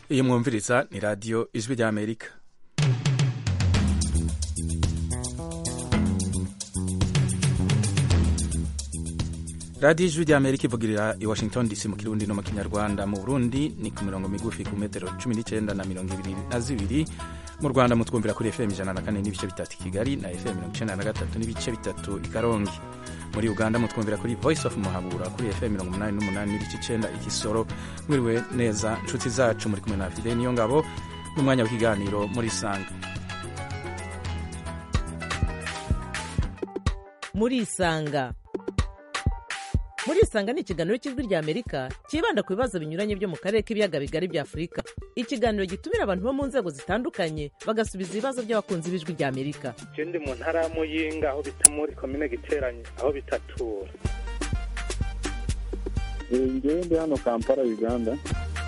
iyi mwumviriza ni radiyo ijwi ry'amerika radiyo ijwi ry'amerika ivugirira i washington dc mu kirundi no mu kinyarwanda mu burundi ni ku mirongo migufi ku metero cumi n'icyenda na mirongo ibiri na zibiri mu rwanda mutwumvira kuri fm ijana na kane n'ibice bitatu i kigali na fm mirongo icyenda na gatatu n'ibice bitatu i karongi muri uganda mutwumvira kuri voice of muhabura kuri fm mirongo umunani n'umunani n'ibice icyenda ikisoro mwiriwe neza nshuti zacu muri kumwe na fide niyo ngabo n'umwanya w'ikiganiro muri sanga muri isanga muri isanga ni ikiganiro cy'ijwi rya amerika cyibanda ku bibazo binyuranye byo mu karere k'ibiyaga bigari bya afurika ikiganiro gitumira abantu bo mu nzego zitandukanye bagasubiza ibibazo by'abakunzi b'ijwi rya amerika je ndi mu ntara ya muyinga aho bita muri komine giteranye aho bitatura ngewe ndi hano kampala uganda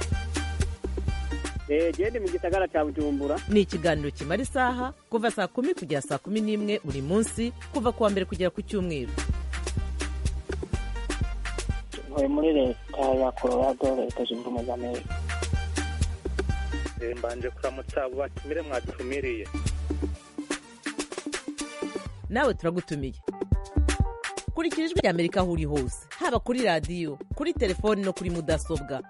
gende mu gisagara cya bujumbura ni ikiganiro kimara isaha kuva saa kumi kugera saa kumi n'imwe buri munsi kuva ku wa mbere kugera ku cyumweru ntuye muri leta ya colorado leta zunze ubumwe za amerika Eh, mbanje kuramutsa abo batumire mwatumiriye nawe turagutumiye kurikira ijwi rya amerika aho uri hose haba kuri radiyo kuri telefoni no kuri mudasobwa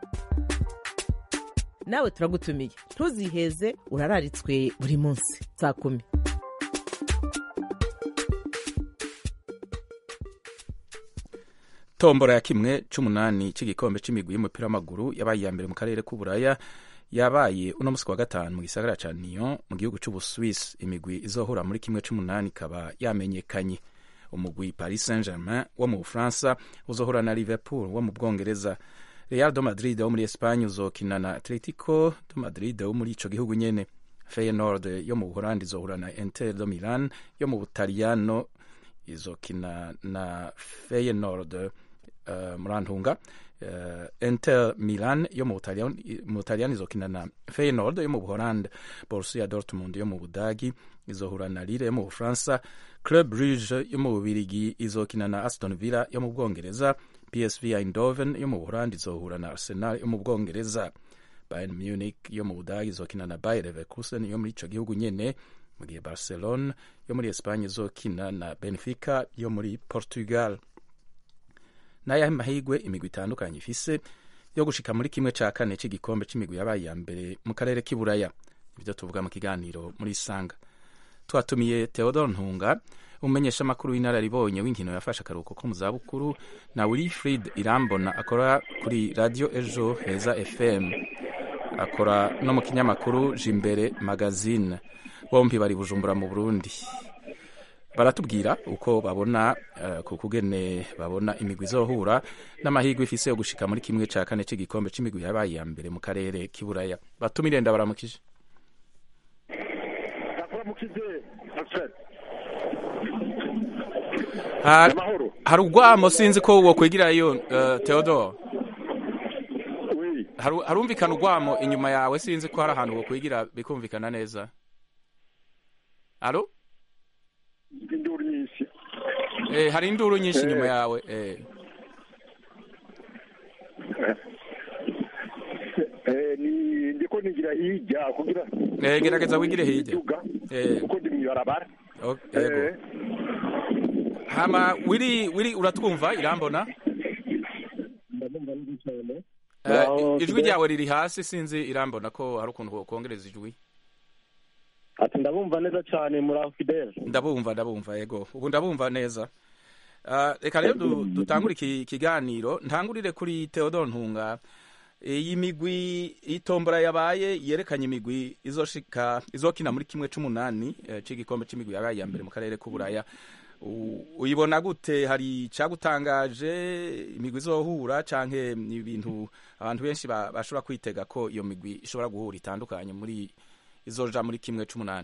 nawe turagutumiye ntuziheze urararitswe buri munsi saa kumi tombora ya kimwe c'umunani c'igikombe c'imigwi y'umupira w'amaguru yabaye iya mbere mu karere k'uburaya yabaye uno musi wa gatanu mu gisagara ca Lyon mu gihugu c'ubuswisi imigwi izohura muri kimwe c'umunani ikaba yamenyekanye umugwi paris saint germain wo mu bufaransa uzohura na liverpool wo mu bwongereza real do madrid wo muri espagne uzokina na atletico do madrid wo muri ico gihugu nyene feyenoord yo mu buholandi izohura na inter do milan yo mu butaliyano izokina na feyenoord uh, murantunga uh, inter milan yo mu Butaliyani- mu butaliyani izokina na feyenoord yo mu buholande borussia dortmund yo mu budagi izohura na lille yo mu bufaransa club brugge yo mu bubirigi izokina na aston villa yo mu bwongereza psv eindhoven yo mu buholandi izohura na arsenal yo mu bwongereza bayern munich yo mu budagi izokina na bayer leverkusen yo muri ico gihugu nyene mu gihe barcelone yo muri espagne izokina na benfica yo muri portugal n'ayahe mahigwe imigwi itandukanye ifise yo gushika muri kimwe ca kane c'igikombe c'imigwi yabaye iya mbere mu karere k'iburaya ibyo tuvuga mu kiganiro muri sanga twatumiye theodore ntunga umumenyesha amakuru w'inararibonye w'inkino yafashe akaruhuko ko mu zabukuru na wilfrid irambona akora kuri radio ejo heza fm akora no mu kinyamakuru jimbere magazine bombi bari bujumbura mu burundi baratubwira uko babona uh, ku kugene babona imigwi izohura n'amahirwe ifise yo gushika muri kimwe ca kane c'igikombe c'imigwi yabaye iya mbere mu karere k'iburaya batumire ndabaramukije nakuramukize Alfred Har- amahoro hari urwamo sinzi ko wo kwegirayo uh, theodore oui Haru- harumvikana urwamo inyuma yawe sinzi ko hari ahantu wo kwigira bikumvikana neza alo induru nyinshi eh, hari induru nyinshi Eh. inyuma yawe eh. Eh, ni ndiko nigira hirya kugira Eh, gerageza wigire hirya. Imiduga, Eh. kuko ndi mw'ibarabara Okay, yego. Eh, hama wiri wiri uratwumva irambona ndabumva neza cyane Eh, Aho ijwi tugera- ryawe riri hasi sinzi irambona ko hari ukuntu wokongereza ijwi ati ndabumva neza cyane muri aho fidele ndabumva ndabumva yego ubu ndabumva neza Ah, reka rero du- dutangure iki kiganiro ntangurire kuri theodore ntunga iyi migwi itombora yabaye yerekanye imigwi izoshika izokina muri kimwe c'umunani eh, c'igikombe c'imigwi yabaye iya mbere mu karere k'uburaya U- uyibona gute hari icagutangaje imigwi izohura canke ni ibintu abantu benshi ba- bashobora kwitega ko iyo migwi ishobora guhura itandukanye muri izoja muri kimwe c'umunani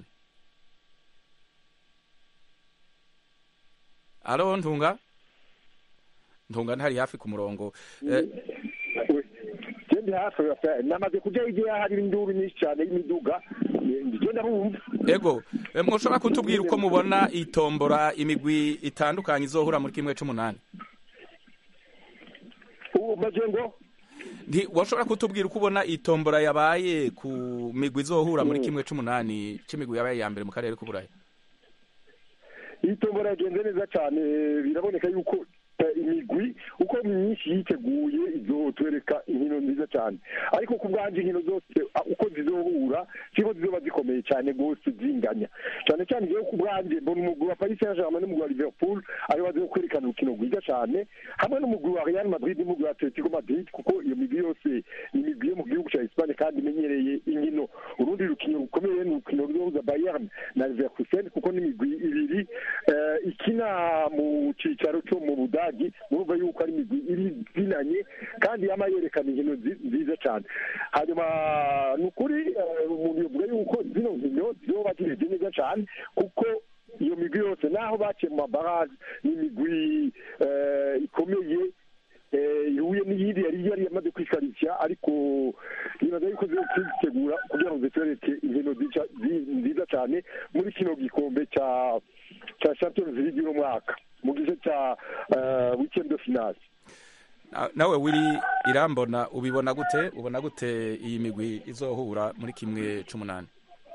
alo ntunga ntunga ntari hafi ku murongo eh, ndi hafi ya- namaze kujya igihe hari induru nyinshi cyane y'imiduga njye ndabumva ego eh, mwoshobora kutubwira uko mubona itombora imigwi itandukanye izohura muri kimwe c'umunani ubu maze ngo Nti washobora kutubwira uko ubona itombora yabaye ku migwi izohura muri kimwe c'umunani c'imigwi yabaye ya mbere mu karere k'uburaya iyi tombora yagenze neza cyane biraboneka yuko eh, imigwi uko myinshi yiteguye izotwereka inkino nziza cyane ariko ku bwanjye inkino zose ah, uko zizohura siko zizoba zikomeye cyane rwose zinganya cyane cyane igihe ku bwanjye mbona umugwi wa paris saint germain n'umugwi wa liverpool ariwo bazi kwerekana urukino rwiza cyane hamwe n'umugwi wa real madrid n'umugwi wa atletico madrid kuko iyo migwi yose ni imigwi yo mu gihugu cya espagne kandi imenyereye inkino urundi rukino rukomeye ni urukino ruzohuza bayern na leverkusen kuko n'imigwi ibiri eh, ikina mu cyicaro cyo mu budagi murumva yuko ari imigwi iri zinanye kandi yama yerekana inkino nzi- nziza cyane hanyuma ni ukuri eh, umuntu yavuga yuko zino nkino zizoba zimeze neza cyane kuko iyo migwi yose naho baciye mu mabaraje ni imigwi eh, ikomeye eh, ihuye n'iyindi yari yari yamaze kwikarishya ariko nibaza yuko ziri kwitegura kugira ngo zitwereke inkino zica- zi- nziza cyane muri kino gikombe cya cya champions league y'uno mwaka mu gice cya eh, weekend de finale Na- nawe wiri irambona ubibona gute ubona gute iyi migwi izohura muri kimwe c'umunani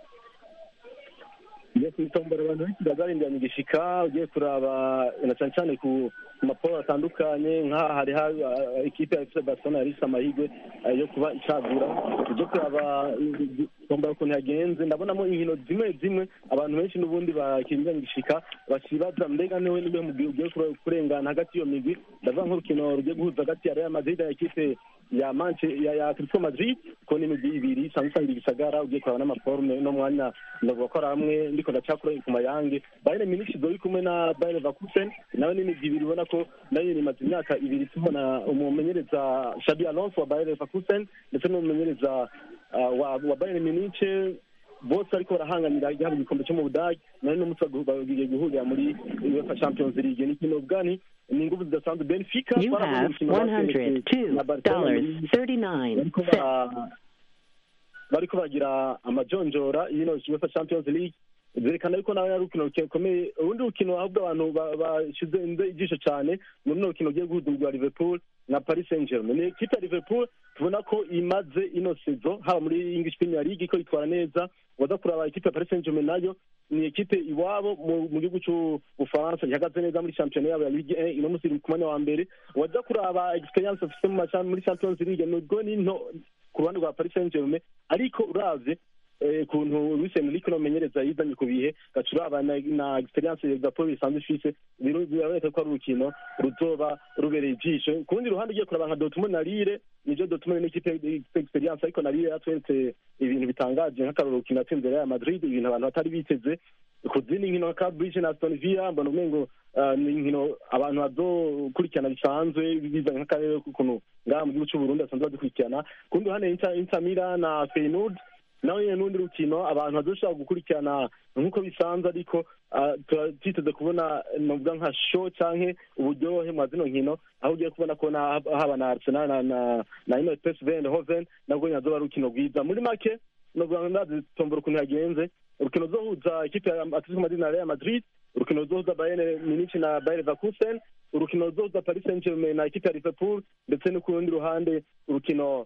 ugiye kwitombora abantu benshi bazarindiranye igishika ugiye kuraba na cyane cyane ku ku maporo atandukanye nk'aha hari ha uh, ikipe ya FC Barcelona yari ifite amahirwe uh, yo kuba icagura ujye kuraba tombora ukuntu yagenze ndabonamo inkino zimwe zimwe abantu benshi n'ubundi bakirindiranye igishika bakibaza mbega niwe niwe mugwi ugiye kure- kurengana hagati y'iyo migwi ndavuga nk'urukino rugiye guhuza hagati ya Real Madrid na ekipe ya Manche ya ya Atletico Madrid ko ni imigwi ibiri isanzwe isanga igisagara ugiye kuraba n'amaforume no mwanya ndavuga ko ari hamwe ndiko ndacakura ku mayange Bayern Munich zori kumwe na Bayer Leverkusen nawe ni imigwi ibiri ubona ko nayo imaze imyaka ibiri tubona umumenyereza Xabi Alonso wa Bayer Leverkusen ndetse n'umumenyereza uh, wa, wa Bayern Munich bose ariko barahanganira igihabwa igikombe cyo mu budage nawe n'umutwe bagiye guhurira muri UEFA Champions League ni kino bwani ni ingufu zidasanzwe Benfica You twarabonye have urukino bakeneye na Barcelona muri- $102.39. bariko ba- bariko bagira amajonjora y'ino UEFA Champions League zerekana yuko nawe ari urukino rukomeye urundi rukino ahubwo abantu ba- bashize inze ijisho cyane muri runo rukino ugiye guhuza rwa Liverpool na Paris Saint Germain ni ikipe ya Liverpool tubona ko imaze ino sezo haba muri English Premier League ko itwara neza waza kuraba ikipe ya Paris Saint Germain nayo ni ikipe iwabo mu mu gihugu cy'ubufaransa ihagaze neza muri shampiyona yabo ya Ligue 1 ino munsi iri ku mwanya wa mbere waza kuraba experience bafite mu macha- muri Champions League nubwo ni nto ku ruhande rwa Paris Saint Germain ariko uravye eh, kuntu Luis Enrique nomenyereza yizanye ku bihe gaca uraba na, na experience Liverpool isanzwe ifise biru- biraboneka ko ari urukino ruzoba rubereye ijisho ku rundi ruhande ugiye kuraba nka Dortmund na Lille nivyo Dortmund ni ikipe ifite experience ariko na Lille yatweretse ibintu bitangaje nk'akaroro rukino yatsinze Real Madrid ibintu abantu batari biteze ku zindi nkino nka Cambridge na Aston Villa mbona umengo uh, ni inkino abantu bazokurikirana bisanzwe bizanye nk'akarere k'ukuntu ngaha mu gihugu cy'u Burundi basanzwe bazikurikirana ku rundi ruhande Inter, Inter Milan na Feyenoord nawe nyine n'undi rukino abantu bazoshobora gukurikirana nk'uko bisanzwe ariko ah, tuba twiteze kubona novuga nka show canke uburyohe mwa zino nkino aho ugiye kubona ko na- haba na Arsenal na na na ino PSV Eindhoven nabwo nyine azoba ari urukino rwiza muri make novuga ngo ndazi tombora ukuntu yagenze urukino ruzohuza ikipe ya Atletico Madrid na Real Madrid urukino ruzohuza Bayern Munich na Bayer Leverkusen urukino ruzohuza Paris Saint-Germain na ikipe ya Liverpool ndetse no ku rundi ruhande urukino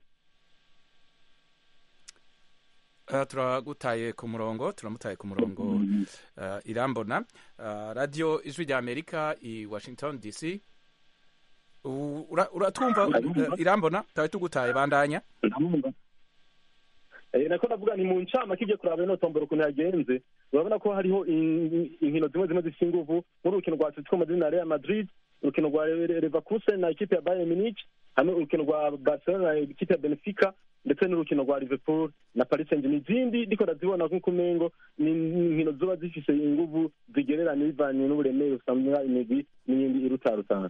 Uh, turagutaye ku murongo turamutaye ku murongo uh, irambona uh, radio ijwi rya amerika i washington dc U- ura- uratwumva uh, irambona tawe tugutaye bandanya ndamwumva Eh, nako ndavuga ni mu ncama kijye kuraba ino tombora ukuntu yagenze urabona ko hariho in- inkino zimwe zimwe zifite inguvu nk'urukino rwa Atletico Madrid na Real Madrid urukino rwa Le- Leverkusen na ikipe ya Bayern Munich hamwe urukino rwa Barcelona na ikipe ya Benfica ndetse n'urukino rwa Liverpool na Paris Saint-Germain izindi ndiko ndazibona nk'uko umengo ni inkino ziba zifise inguvu zigereranye bivanye n'uburemere usanga imigwi n'iyindi irutarutana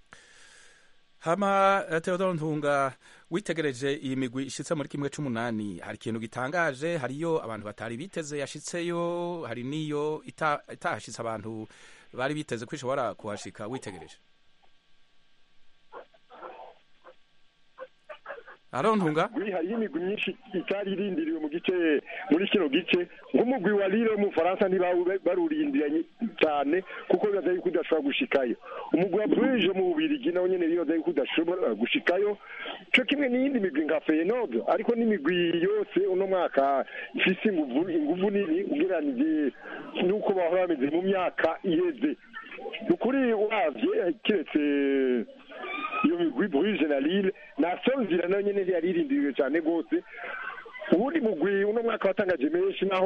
hama uh, theodore ntunga witegereje iyi migwi ishitse muri kimwe c'umunani hari ikintu gitangaje hariyo abantu batari biteze yashitseyo hari niyo ita- itahashitse abantu bari biteze ko ishobora kuhashika witegereje arontunga hariho imigwi myinshi itari irindiriwe mu gice muri kino gice nk'umugwi wa Lille wo mu Faransa ntibarurindiranye cyane kuko bibaza yuko udashobora gushikayo umugwi wa Bruges mu Bubirigi nawo nyene bibaza yuko udashobora gushikayo co kimwe n'iyindi migwi nka Feyenoord ariko n'imigwi yose uno mwaka ifise inguvu inguvu nini ugereranije n'uko bahora bameze mu myaka iheze ni ukuri uravye kiretse iyo migwi Bruges na Lille na Sonville nayo nyene yaririndiriwe cyane rwose ubundi mugwi uno mwaka watangaje menshi naho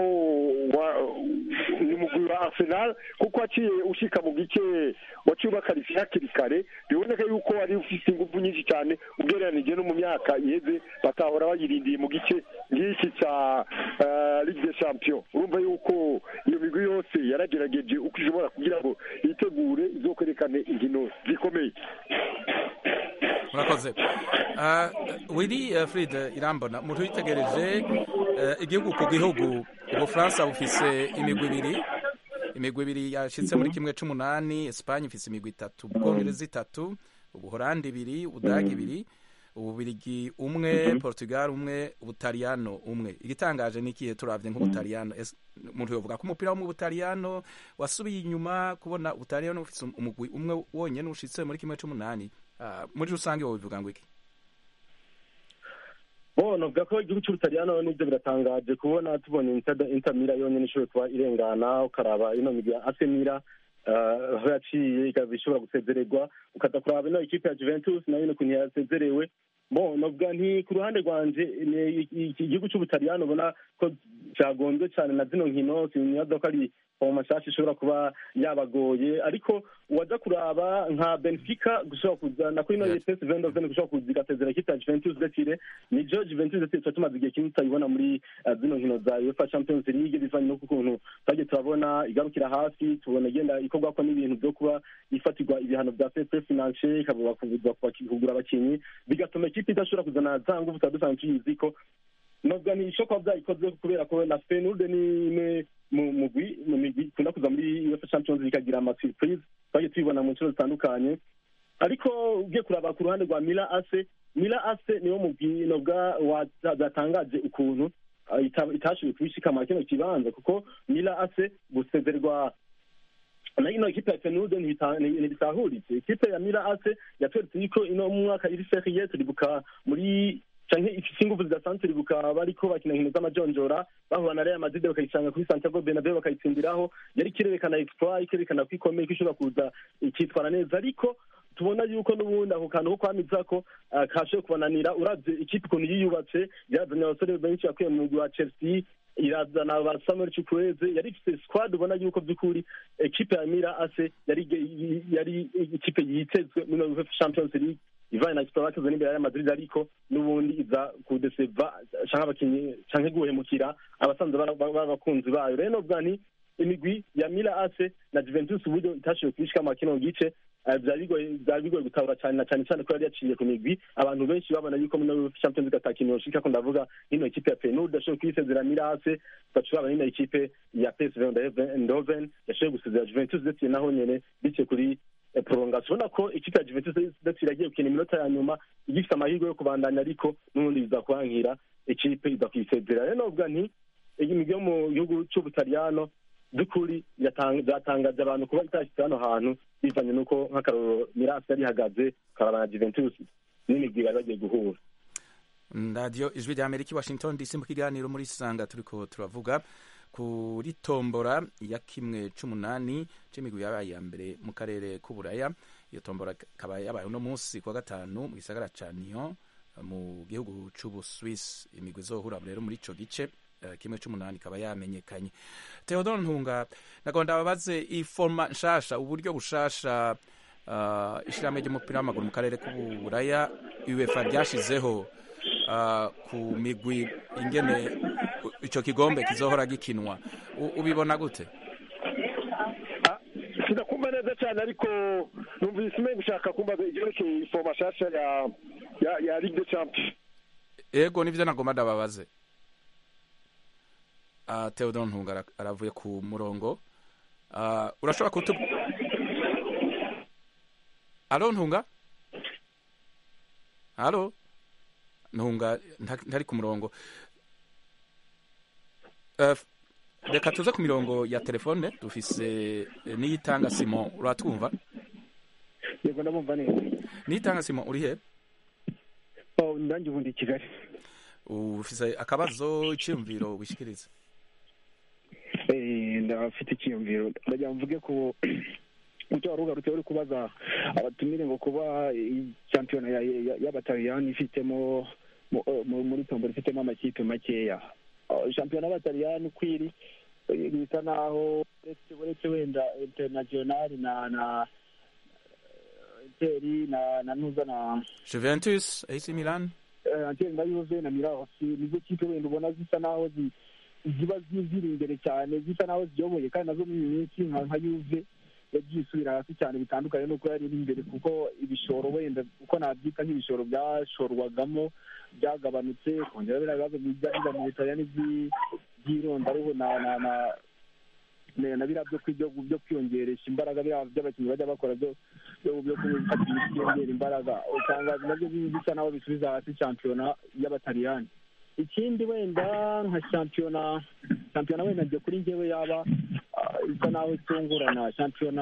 ni umugwi wa Arsenal kuko waciye ushika mu gice waciye ubakarifiye hakiri kare biboneka yuko wari ufite ingufu nyinshi cyane ugereranije no mu myaka iheze batahora bayirindiye mu gice ngiki ca Ligue des Champions urumva yuko iyo migwi yose yaragerageje uko ishobora kugira ngo yitegure izokwerekane inkino zikomeye murakoze wiri Fred irambona umuntu witegereje igihugu ku gihugu ubufaransa bufise imigwi ibiri imigwi ibiri yashitse muri kimwe c'umunani esipanye ifise imigwi itatu ubwongereza itatu ubuholandi ibiri ubudagi ibiri ububirigi umwe portugal umwe ubutaliyano umwe igitangaje ni ikihe turavye nk'ubutaliyano umuntu yovuga ko umupira wo mu butaliyano wasubiye inyuma kubona ubutaliyano ufise umugwi umwe wonyene ushitse muri kimwe c'umunani muri rusange wowe bivuga ngo iki bo novuga ko igihugu cy'ubutaliyano nibyo biratangaje kubona tubonye intamira yonyine ishoboye kuba irengana ukaraba ino migwi ya asemira aho yaciye ikaba ishobora gusezererwa ukaza kuraba ino ikipe ya juventus nayo ukuntu yasezerewe bo novuga nti ku ruhande rwanje iki gihugu cy'ubutaliyano ubona ko cyagonzwe cyane na zino nkino sinibaza ko ari mu mashasha ishobora kuba yabagoye ariko uwaja kuraba nka benfica gushobora kuza nako ino ps vendoven gushobora kuza igasezera ikipe ya juventus detire nijo juventus detire tuba tumaze igihe kinini tutayibona muri zino nkino za uefa champions league bivanye no kukuntu twagiye turabona igarukira hafi tubona igenda ikorwako n'ibintu byo kuba ifatirwa ibihano bya fair finance ikavuga kugura abakinyi bigatuma ikipe idashobora kuzana za nguvu tuba dusanzwe tuyizi ko novuga ni isho kuba byayikoze kubera ko na fenude ni imwe mu mugwi mu migwi ikunda kuza muri uefa champions league ikagira ama surprise twagiye tubibona mu nshuro zitandukanye ariko ugiye kuraba ku ruhande rwa mila ase mila ase niwo mugwi novuga watangaje ukuntu itashoboye kubishikama kino kibanza kuko mila ase gusezerwa na ino ekipe ya fenude ntibitahuritse ikipe ya mila ase yatweretse yuko ino mu mwaka iri seriye turibuka muri canke ifise inguvu zidasanzwe ribuka bariko bakina inkino z'amajonjora bahura na Real Madrid bakayicanga kuri Santiago Bernabeu bakayitsindiraho yari kirerekana exploit ikerekana ko ikomeye ko ishobora kuza ikitwara neza ariko tubona yuko n'ubundi ako kantu ko kwamiza ko kashoboye kubananira uravye ikipe ukuntu yiyubatse yazanye abasore benshi yakuye mu mugwi wa Chelsea irazana ba Samuel Chukwueze yari ifite squad ubona yuko by'ukuri ekipe ya Mira Ase yari yari ikipe yitezwe muri UEFA Champions League ivanye na exploit bakoze n'imbere ya Madrid ariko n'ubundi iza kudeseva canke abakinyi canke guhemukira abasanzwe b'abakunzi bayo rero novuga nti imigwi ya Mila Ase na Juventus uburyo itashoboye kubishikama kino gice byari bigoye gutahura cyane na cyane cyane ko yari yaciye ku migwi abantu benshi babona yuko muri champions league atakintu yoshika ko ndavuga ino ekipe ya Feyenoord yashoboye kuyisezera Mirase bacuraba n'ino ekipe ya PSV Eindhoven yashoboye gusezera Juventus ndetse naho nyene biciye kuri prolongation ubona ko ikipe ya Juventus ndetse iragiye gukina iminota ya nyuma igifite amahirwe yo kubandanya ariko n'ubundi biza kuhankira ikipe iza kuyisezera rero novuga nti imigwi yo mu gihugu c'ubutaliyano by'ukuri byatangaje abantu kuba itashyize hano hantu bivanye n'uko nk'akarorero mirasi yari ihagaze karaba na juventus n'imigwi bari bagiye guhura radiyo ijwi rya amerika washington dc mu kiganiro muri sanga turiko turavuga kuri tombora ya kimwe c'umunani c'imigwi yabaye ya mbere mu karere k'uburaya iyo tombora ikaba yabaye uno munsi kuwa gatanu mu gisagara ca Nyon mu gihugu c'ubuswiss imigwi izohura rero muri ico gice kimwe c'umunani ikaba yamenyekanye Theodore Ntunga nagonda babaze iforma nshasha uburyo bushasha uh, ishirahamwe ry'umupira w'amaguru mu karere k'uburaya UEFA ryashizeho uh, ku migwi ingene ico kigombe kizohora gikinwa ubibona gute sinakumva neza cyane ariko numvise umenye gushaka kumva ivyerekeye iforma nshasha ya ya, ya Ligue des Champions ego nivyo nagomba ndababaze uh, Theodore Ntunga aravuye ku murongo uh, urashobora kutu Alo Ntunga Alo ntunga nta- ntari ku murongo Eh, reka tuze ku mirongo ya telefone dufise eh, niyitanga simon uratwumva yego ndabumva neza niyitanga simon uri he oh ndange ubundi i kigali ufise akabazo iciyumviro wishikiriza Eh, ndafite icyiyumviro ndagira ngo mvuge ku icyo wari ugarutse uri kubaza abatumire ngo kuba iyi shampiyona ya- ya- y'abataliyani ifitemo mu- eh, mu- muri tombora ifitemo amakipe makeya Oh, shampiyona y'abataliyani uko iri eh, bisa naho uretse uretse wenda internationali na na eh, interi na na nuza na juventus ac milan eh, Anteri na Juve na Mirasi nizo kipe wenda ubona zisa naho zi- ziba zi- ziri imbere cyane zisa naho ziyoboye kandi nazo muri iyi minsi nka nka Juve yagiye isubira hasi cyane bitandukanye n'uko yari iri imbere kuko ibishoro wenda uko nabyita nk'ibishoro byashorwagamo byagabanutse kongera biriya bibazo bijya mu Butaliyani by'i- by'irondaruhu na na na na na biriya byo kwi- byo byo kwiyongeresha imbaraga biriya by'abakinnyi bajya bakora byo byo byo gufata imiti yongera imbaraga usanga nabyo bisa naho bisubiza hasi shampiyona y'abataliyani ikindi wenda nka shampiyona shampiyona wenda njye kuri njyewe yaba ah, isa naho itungurana shampiyona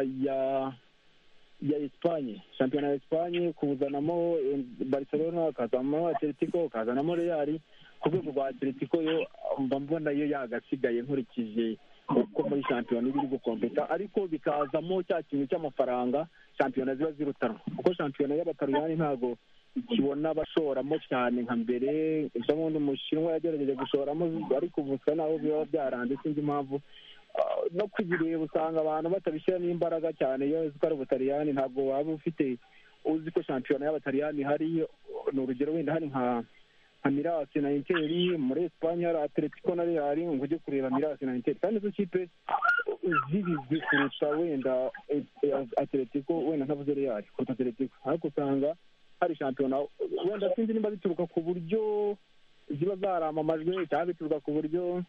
ya ya Espanye shampiyona ya Espanye kuzanamo eh, Barcelona ukazanamo Atletico ukazanamo Real ku rwego rwa Atletico yo mba mbona yo yagasigaye nkurikije uko muri shampiyona iba iri gukompeta ariko bikazamo cya kintu cy'amafaranga shampiyona ziba zirutanwa kuko shampiyona y'abataliyani ntago ikibona abashoramo cyane nka mbere ejo bundi umushinwa yagerageje gushoramo ariko ubu usa naho biba byaranze sinzi impamvu Ah, no kubireba usanga abantu batabishyiramo imbaraga cyane iyo uzi ko ari ubutaliyani ntabwo waba ufite uzi ko shampiyona y'abataliyani hari ni urugero wenda hari nka nka mirasi na interi muri esipanye hari atletico na real ngo ujye kureba mirasi na interi kandi izo kipe zibizwi kurusha wenda eh, eh, atletico wenda ntavuze real kuruta atletico ariko usanga hari shampiyona wenda sinzi nimba bituruka ku buryo ziba zaramamajwe cyangwa bituruka ku buryo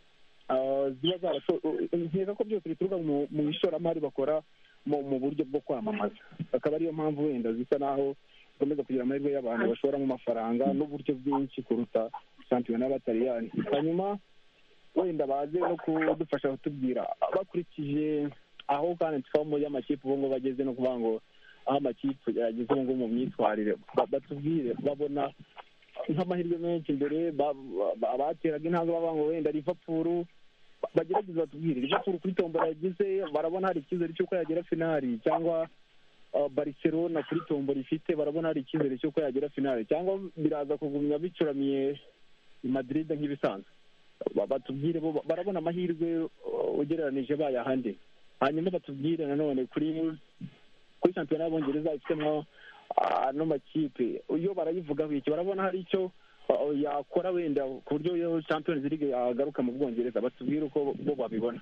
ah, ziba zarasho nkeka ko byose bituruka mu mu ishoramari bakora mu mu buryo bwo kwamamaza akaba ariyo mpamvu wenda zisa naho zikomeza kugira amahirwe y'abantu bashoramo amafaranga n'uburyo bwinshi kuruta shampiyona y'abataliyani hanyuma wenda baze no kudufasha kutubwira bakurikije aho kandi twamo y'amakipe ubu ngubu bageze no kuvuga ngo aho amakipe yageze ubu ngubu mu myitwarire ba- batubwire babona nk'amahirwe menshi imbere ba- ba- abateraga intambwe bavuga ngo wenda Liverpool ba- bagerageza batubwire Liverpool kuri tombora yagize barabona hari icyizere cy'uko yagera finali cyangwa uh, Barcelona kuri tombora ifite barabona hari icyizere cy'uko yagera finali cyangwa biraza kugumya bicuramiye i Madrid nk'ibisanzwe Ba- batubwire bo barabona amahirwe uh, ugereranije bayahande hanyuma batubwire nanone kuri kuri shampiyona y'abongereza ifitemo ano makipe iyo barayivugaho iki barabona hari icyo uh, yakora wenda ku buryo iyo champions league yagaruka mu bwongereza batubwire uko bo babibona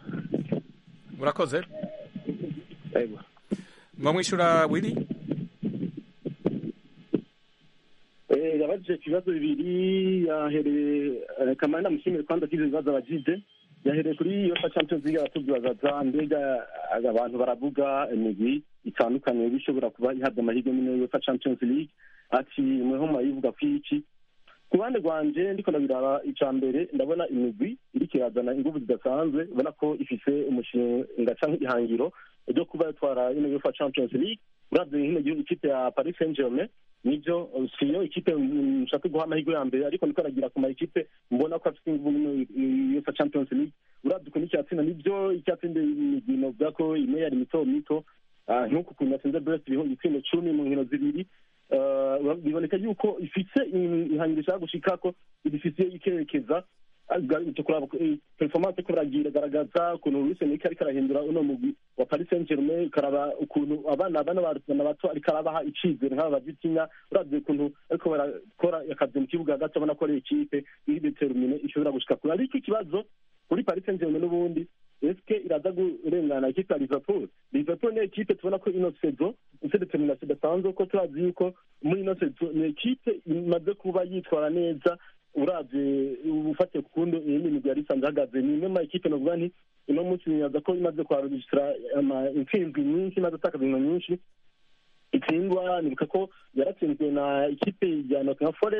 murakoze Yego. mwamwishyura wiri Eh, yabajije ibibazo bibiri yahereye eh, kamana mushimire kwanza kize ibibazo abajije yahereye kuri yofa champions league aratubwaza mbega abantu baravuga imigwi itandukanye bishobora kuba ihabwa amahirwe muri yofa champions league ati mweho murayivuga ku iki ku ruhande rwanje ndiko ndabiraba ica mbere ndabona imigwi iriko irazana inguvu zidasanzwe ubona ko ifise umushinga canke ihangiro ryo kuba yatwara ino yofa champions league uravye nkino gihugu ikipe ya paris saint germain nibyo siyo ikipe nshaka guha amahirwe ya mbere ariko ndiko aragira ku ma ekipe mbona ko afite inguvu muri uefa champions league uravye ukuntu icyatsinda nibyo icyatsinda imigwi novuga ko imwe yari mito mito Ah, nk'uku ukuntu yatsinze brest ibihumbi ibitsindo cumi mu nkino zibiri Ah, biboneka yuko ifise ihangiro ishaka gushikako idifisiye ikerekeza kuraba performance ko baragira garagaza ukuntu Luis Enrique ariko arahindura uno mugwi wa Paris Saint Germain karaba ukuntu abana abana barusana bato ariko arabaha icizere nk'aba bavitinya uravye ukuntu ariko barakora akazi mu kibuga hagati abona ko ari ikipe iri determine ishobora gushika kure ariko ikibazo kuri Paris Saint Germain n'ubundi eske iraza kurengana ikipe ya Liverpool Liverpool ni ekipe tubona ko ino saison ifite determination idasanzwe ko turazi yuko muri ino saison ni ekipe imaze kuba yitwara neza uravye ufatiye ku kundi iyindi migwi yari isanzwe ihagaze ni imwe mu ma ekipe novuga nti uno munsi nibaza ko imaze kuharujisitira intsinzwi nyinshi imaze atakaza inkino nyinshi itsindwa nibuka ko yaratsinzwe na ikipe ya Nottingham Forest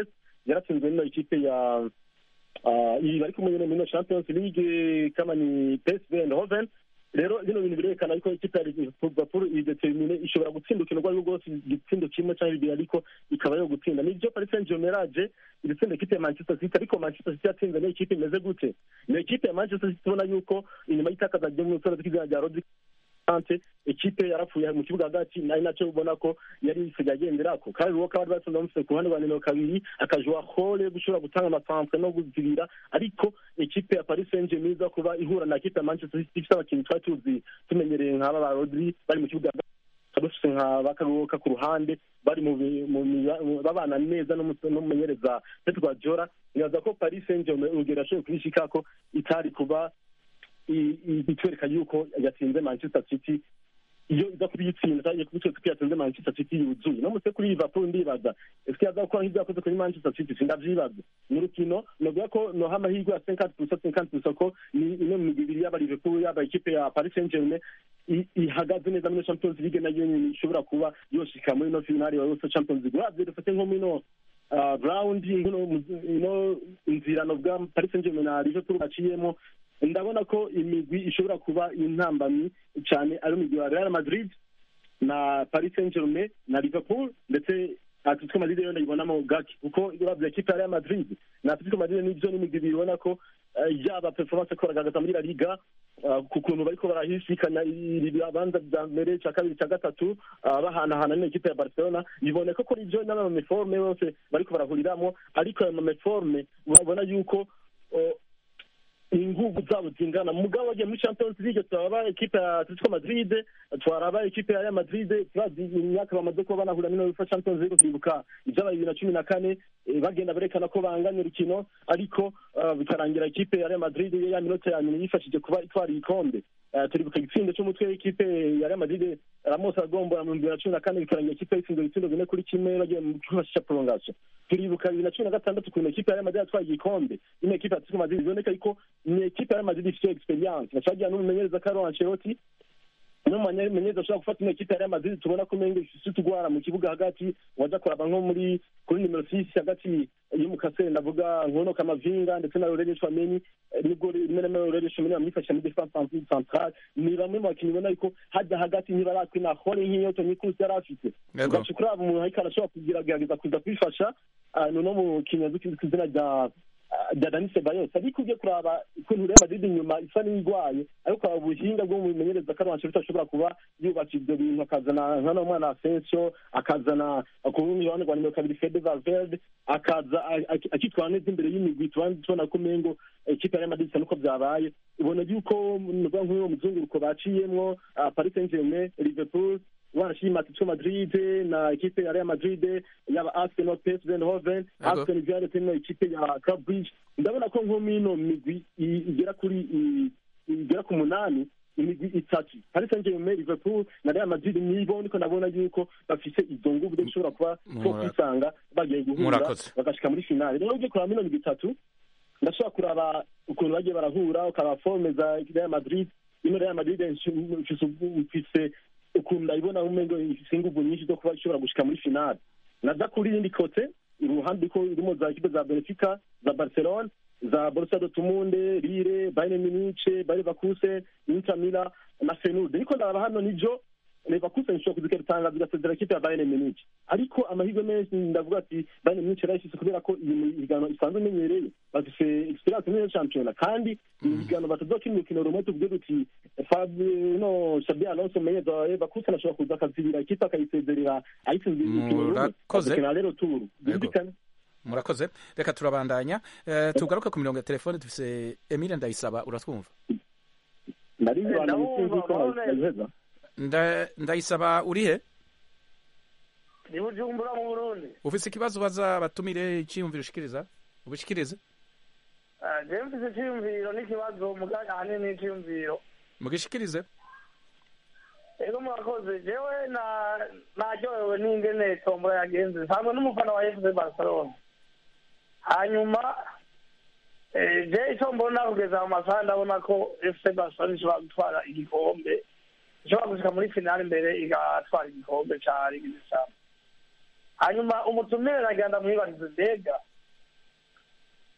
yaratsinzwe n'ino ikipe ya ah, iyi bari kumwe nyine muri ino champions league kama ni psv eindhoven rero bino bintu birerekana yuko ikipe ya liverpool idetermine ishobora gutsinda urukino urwo ari rwo rwose igitsindo kimwe cyangwa bibiri ariko ikaba yo gutsinda nibyo paris saint germain yaje iritsinda ikipe ya manchester city ariko manchester city yatsinze niyo ikipe imeze gute niyo ikipe ya manchester city ubona yuko inyuma y'itakaza ryo mu itora ry'izina rya rodri Kante ekipe yarapfuye mu kibuga hagati nari nacyo ubona ko yari isigaye agenderako kandi uwo kaba basanze bamufite ku ruhande rwa nimero kabiri akajwa hole gushobora gutanga amasantre no guzibira ariko ekipe ya paris saint germain iza kuba ihura na ekipe ya manchester city ifite abakinnyi twari tuzi tumenyereye nk'aba ba rodri bari mu kibuga hagati dufite nka bakaruhuka ku ruhande bari mu bi- mu miba- mu- babana neza n'umu- n'umumenyereza pep guardiola nibaza ko paris saint germain urugero yashoboye kubishikako itari kuba i- i- itwereka yuko yatsinze manchester city iyo iza kubiyitsinda cyangwa kubitwereka ko yatsinze manchester city yuzuye no muse kuri liverpool ndibaza ese yaza gukora nk'ibyo yakoze kuri manchester city sindavyibaza ni urukino novuga ko noha amahirwe ya cinquante pusa cinquante pusa ko ni imwe mu migwi ibiri yaba liverpool yaba ikipe ya paris saint germain i- ihagaze neza muri champions league nayo nyene ishobora kuba yoshika muri ino finale ya yose champions league uravye dufate nko mino uh, round ino ino inzirano bwa paris saint germain na liverpool baciyemo ndabona ko imigwi ishobora kuba intambamyi cyane ari imigwi ya real madrid na paris saint germain na liverpool ndetse atletico madrid yo ndayibonamo gake kuko uravye ekipe ya real madrid na atletico madrid nivyo n'imigwi bibona ko eh, yaba performance ko baragaragaza muri la liga ah, ku kuntu bariko barahisikanya ibibanza vya mbere ca kabiri ca gatatu ah, bahanahana n'ikipe ya barcelona biboneka ko ivyo n'amameforme yose bariko barahuriramwo ariko ayo mameforme urabona yuko oh, inguvu zabo zingana mugabo bagiye muri champions league turaba ekipe ya atletico madrid twaraba ekipe ya real madrid turazi imyaka bamaze kuba banahura n'ino bifa champions league twibuka ibyabaye bibiri na cumi na kane eh, bagenda berekana ko banganya urukino ariko ah, bikarangira ekipe ya real madrid ya minota ya nyuma yifashije kuba itwara igikombe Eh, turibuka igitsindo cy'umutwe w'ikipe ya real madrid ramos agombora mu bibiri na cumi na kane bikarangira ikipe yitsinze ibitsindo bine kuri kimwe bagiye mu cyumba cya prolongation turibuka bibiri na cumi na gatandatu ukuntu ekipe ya real madrid yatwaye igikombe ino ekipe ya atletico madrid biboneka yuko ni ekipe ya real madrid ifite experience bacagira n'umumenyereza carlo ancelotti n'umumenyereza ashobora gufata ino ekipe ya real madrid tubona ko umenga ifite utugwara mu kibuga hagati waja kuraba nko muri kuri nimero six hagati y'umukasere ndavuga nkono kamavinga ndetse na Aurelien Tchouameni eh, nibwo rimwe na rimwe Aurelien Tchouameni bamwifashisha muri defense centrale ni bamwe mu bakinnyi ubona yuko hajya hagati ntibaratwe na hore nk'iyo Toni Kroos yari afite Yego. ugaca kuraba umuntu ariko arashobora kugerageza kuza kwifasha ah, ni uno mukinnyi azwi ku izina rya rya Dani Ceballos ariko ugiye kuraba ukuntu Real Madrid inyuma isa n'irwaye ariko kuraba ubuhinga bwo mumenyereza Carlo Ancelotti ashobora kuba yubaka ibyo bintu akazana nkano mwana Asensio akazana ku rundi ruhande rwa nimero kabiri Fede Valverde akaza a- a- akitwara neza imbere y'imigwi tubandi tubona ko umengo ikipe ya Real Madrid isa nuko byabaye ubona yuko nuvuga nk'uwo muzunguruko baciyemwo ah, Paris Saint-Germain Liverpool wanashima Atletico Madrid na ekipe ya Real Madrid yaba Arsenal PSV Eindhoven Yego. Aston Villa ndetse no ikipe ya Club Brugge ndabona ko nko mino migwi i- igera kuri i- igera ku munani imigwi itatu Paris Saint-Germain Liverpool na Real Madrid nibo niko ndabona yuko bafise izo nguvu zo gushobora kuba two Mura- kwisanga bagiye guhura Murakoze. bagashika muri finale rero ugiye kuraba mino migwi itatu ndashobora kuraba ukuntu bagiye barahura ukaba forme za Real Madrid ino Real Madrid mfise mfise ukuntu ndayibona umengo ifise inguvu nyinshi zo kuba ishobora gushika muri finale naza kuri iyindi kote uruhande ko irimo za ekipe za Benfica za Barcelona za Borussia Dortmund Lille Bayern Munich Bayer Leverkusen Inter Milan na Feyenoord ariko ndaraba hano nivyo Leverkusen ishobora kuzikera itangazo igasezera ikipe ya Bayern Munich ariko amahirwe menshi ndavuga ati Bayern Munich yarayifise kubera ko iyi migano isanzwe imenyereye bafise experience muri iyo shampiyona kandi iyi migano batazokina urukino rumwe tuvuge duti Fabio no Xabi Alonso menyeza wa Leverkusen ashobora kuza akazibira ikipe akayisezerera ayitsinze urukino rumwe Murakoze. bakina rero turu birumvikana murakoze reka turabandanya Eh, tugaruke ku mirongo ya telefone dufise emile ndayisaba uratwumva nari abantu ndabumva, sinzi ko ndabona. nabiheza Nda- ndayisaba urihe ni bujumbura mu burundi ufise ikibazo baza batumire iciyumviro ushikiriza ubishikirize Ah, jewe mfise iciyumviro n'ikibazo mugari ahanini n'iciyumviro mugishikirize ego murakoze jewe na- naryohewe n'ingene tombora yagenze nsanzwe n'umufana wa fc barcelona hanyuma eh, je ico mbona kugeza mu masaha ndabona ko fc barcelona ishobora gutwara igikombe ishobora gushika muri finale imbere igatwara igikombe ca ligue des champions hanyuma umutumire nagira ndamwibarize mbega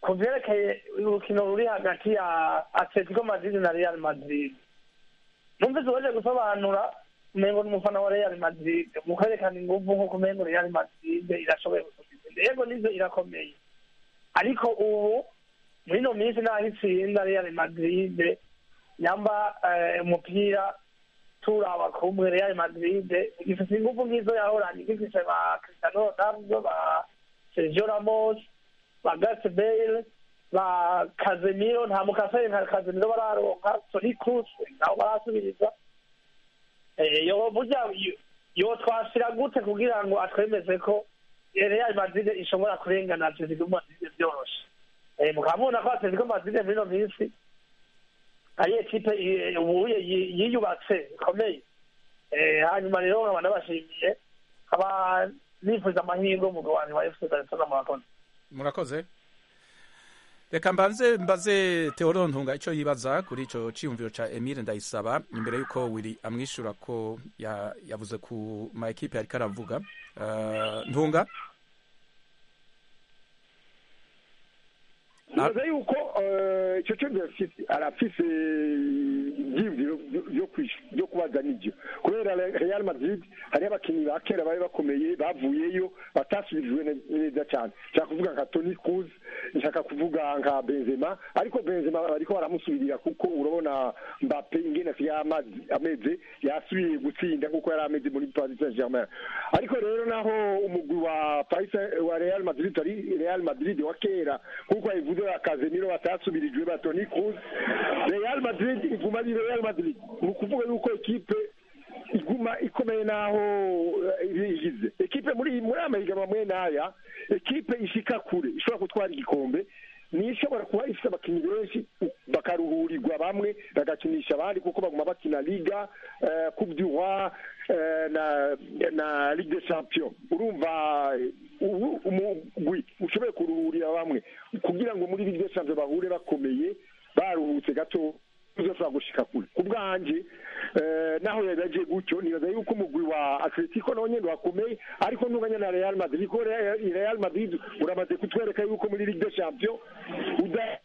ku vyerekeye urukino ruri hagati ya atletico madrid na real madrid numvise waje gusobanura umengo ni umufana wa real madrid mukerekana inguvu nk'uko umengo real madrid irashoboye gusumba yego nivyo irakomeye ariko ubu muri ino minsi naho itsinda real madrid nyamba eh, umupira turaba kumwe real madrid igifise inguvu nk'izo yahoranye igifise ba cristiano ronaldo ba sergio ramos ba gareth bale ba kazemiro nta mukasere nka kazemiro bararonka toni cruz nabo barasubiriza Eh, yo burya yo- yo twashira gute kugira ngo atwemeze ko real madrid ishobora kurengana atletico madrid vyoroshe Eh, mukaba mubona ko atletico madrid muri ino minsi ari ekipe i- ubuye yi- yiyubatse ikomeye Eh, hanyuma rero nkaba nabashimiye nkaba nifuza amahirwe umugabo wanjye wa fc barcelona murakoze murakoze reka mbanze mbaze Theodore Ntunga icyo yibaza kuri icyo cyiyumviro cya Emile Ndayisaba imbere y'uko Willy amwishyura ko ya- yavuze ku ma ekipe yariko aravuga Uh, Ntunga nibaza yuko eh, icyo cyo arafise arafise ibyiyumviro byo- byo kwish- byo kubaza n'ibyo kubera Re- real madrid hariho abakinnyi ba kera bari bakomeye bavuyeyo batasubirijwe ne- neza cyane nshaka kuvuga nka toni cruz nshaka kuvuga nka benzema ariko benzema bariko baramusubirira kuko urabona mbappe ingene asigaye amazi- ameze yasubiye gutsinda kuko yari ameze muri paris saint germain ariko rero naho umugwi wa paris Saint- wa real madrid ari real madrid wa kera kuko yabivuze ba Casemiro batasubirijwe ba Toni Kroos Real Madrid iguma ari Real Madrid ni ukuvuga yuko ekipe iguma ikomeye naho eh, ibigize ekipe muri muri amahiganwa mwe n'aya ekipe ishika kure ishobora gutwara igikombe ni ishobora kuba ifite abakinnyi benshi bakaruhurirwa bamwe bagakinisha abandi kuko baguma bakina liga eh, coupe du roi eh, na na ligue des champions urumva eh, ubu umugwi ushoboye kuruhurira bamwe kugira ngo muri ligue des champions bahure bakomeye baruhutse gato uzashobora gushika kure ku bwanje eh, naho yabaje gutyo nibaza yuko umugwi wa atletico nawo nyene wakomeye ariko ntunganya na real madrid kuko Real Real madrid uramaze kutwereka yuko muri ligue des champions uda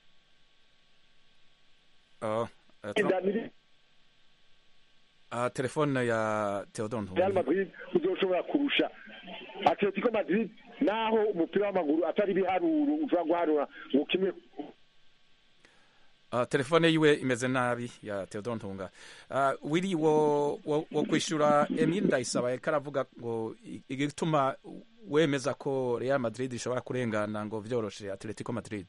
uh, uh, uh, telefone ya Theodore Real Ntunga Madrid uzoshobora kurusha Atletico Madrid naho umupira w'amaguru atari biharuro ushobora guharura ngo kimwe Uh, telefone yiwe imeze nabi ya Theodore Ntunga uh, Willy wo, wo, wo kwishura Emile Ndayisaba yariko aravuga ngo i- igituma wemeza ko Real Madrid ishobora kurengana ngo vyoroshe Atletico Madrid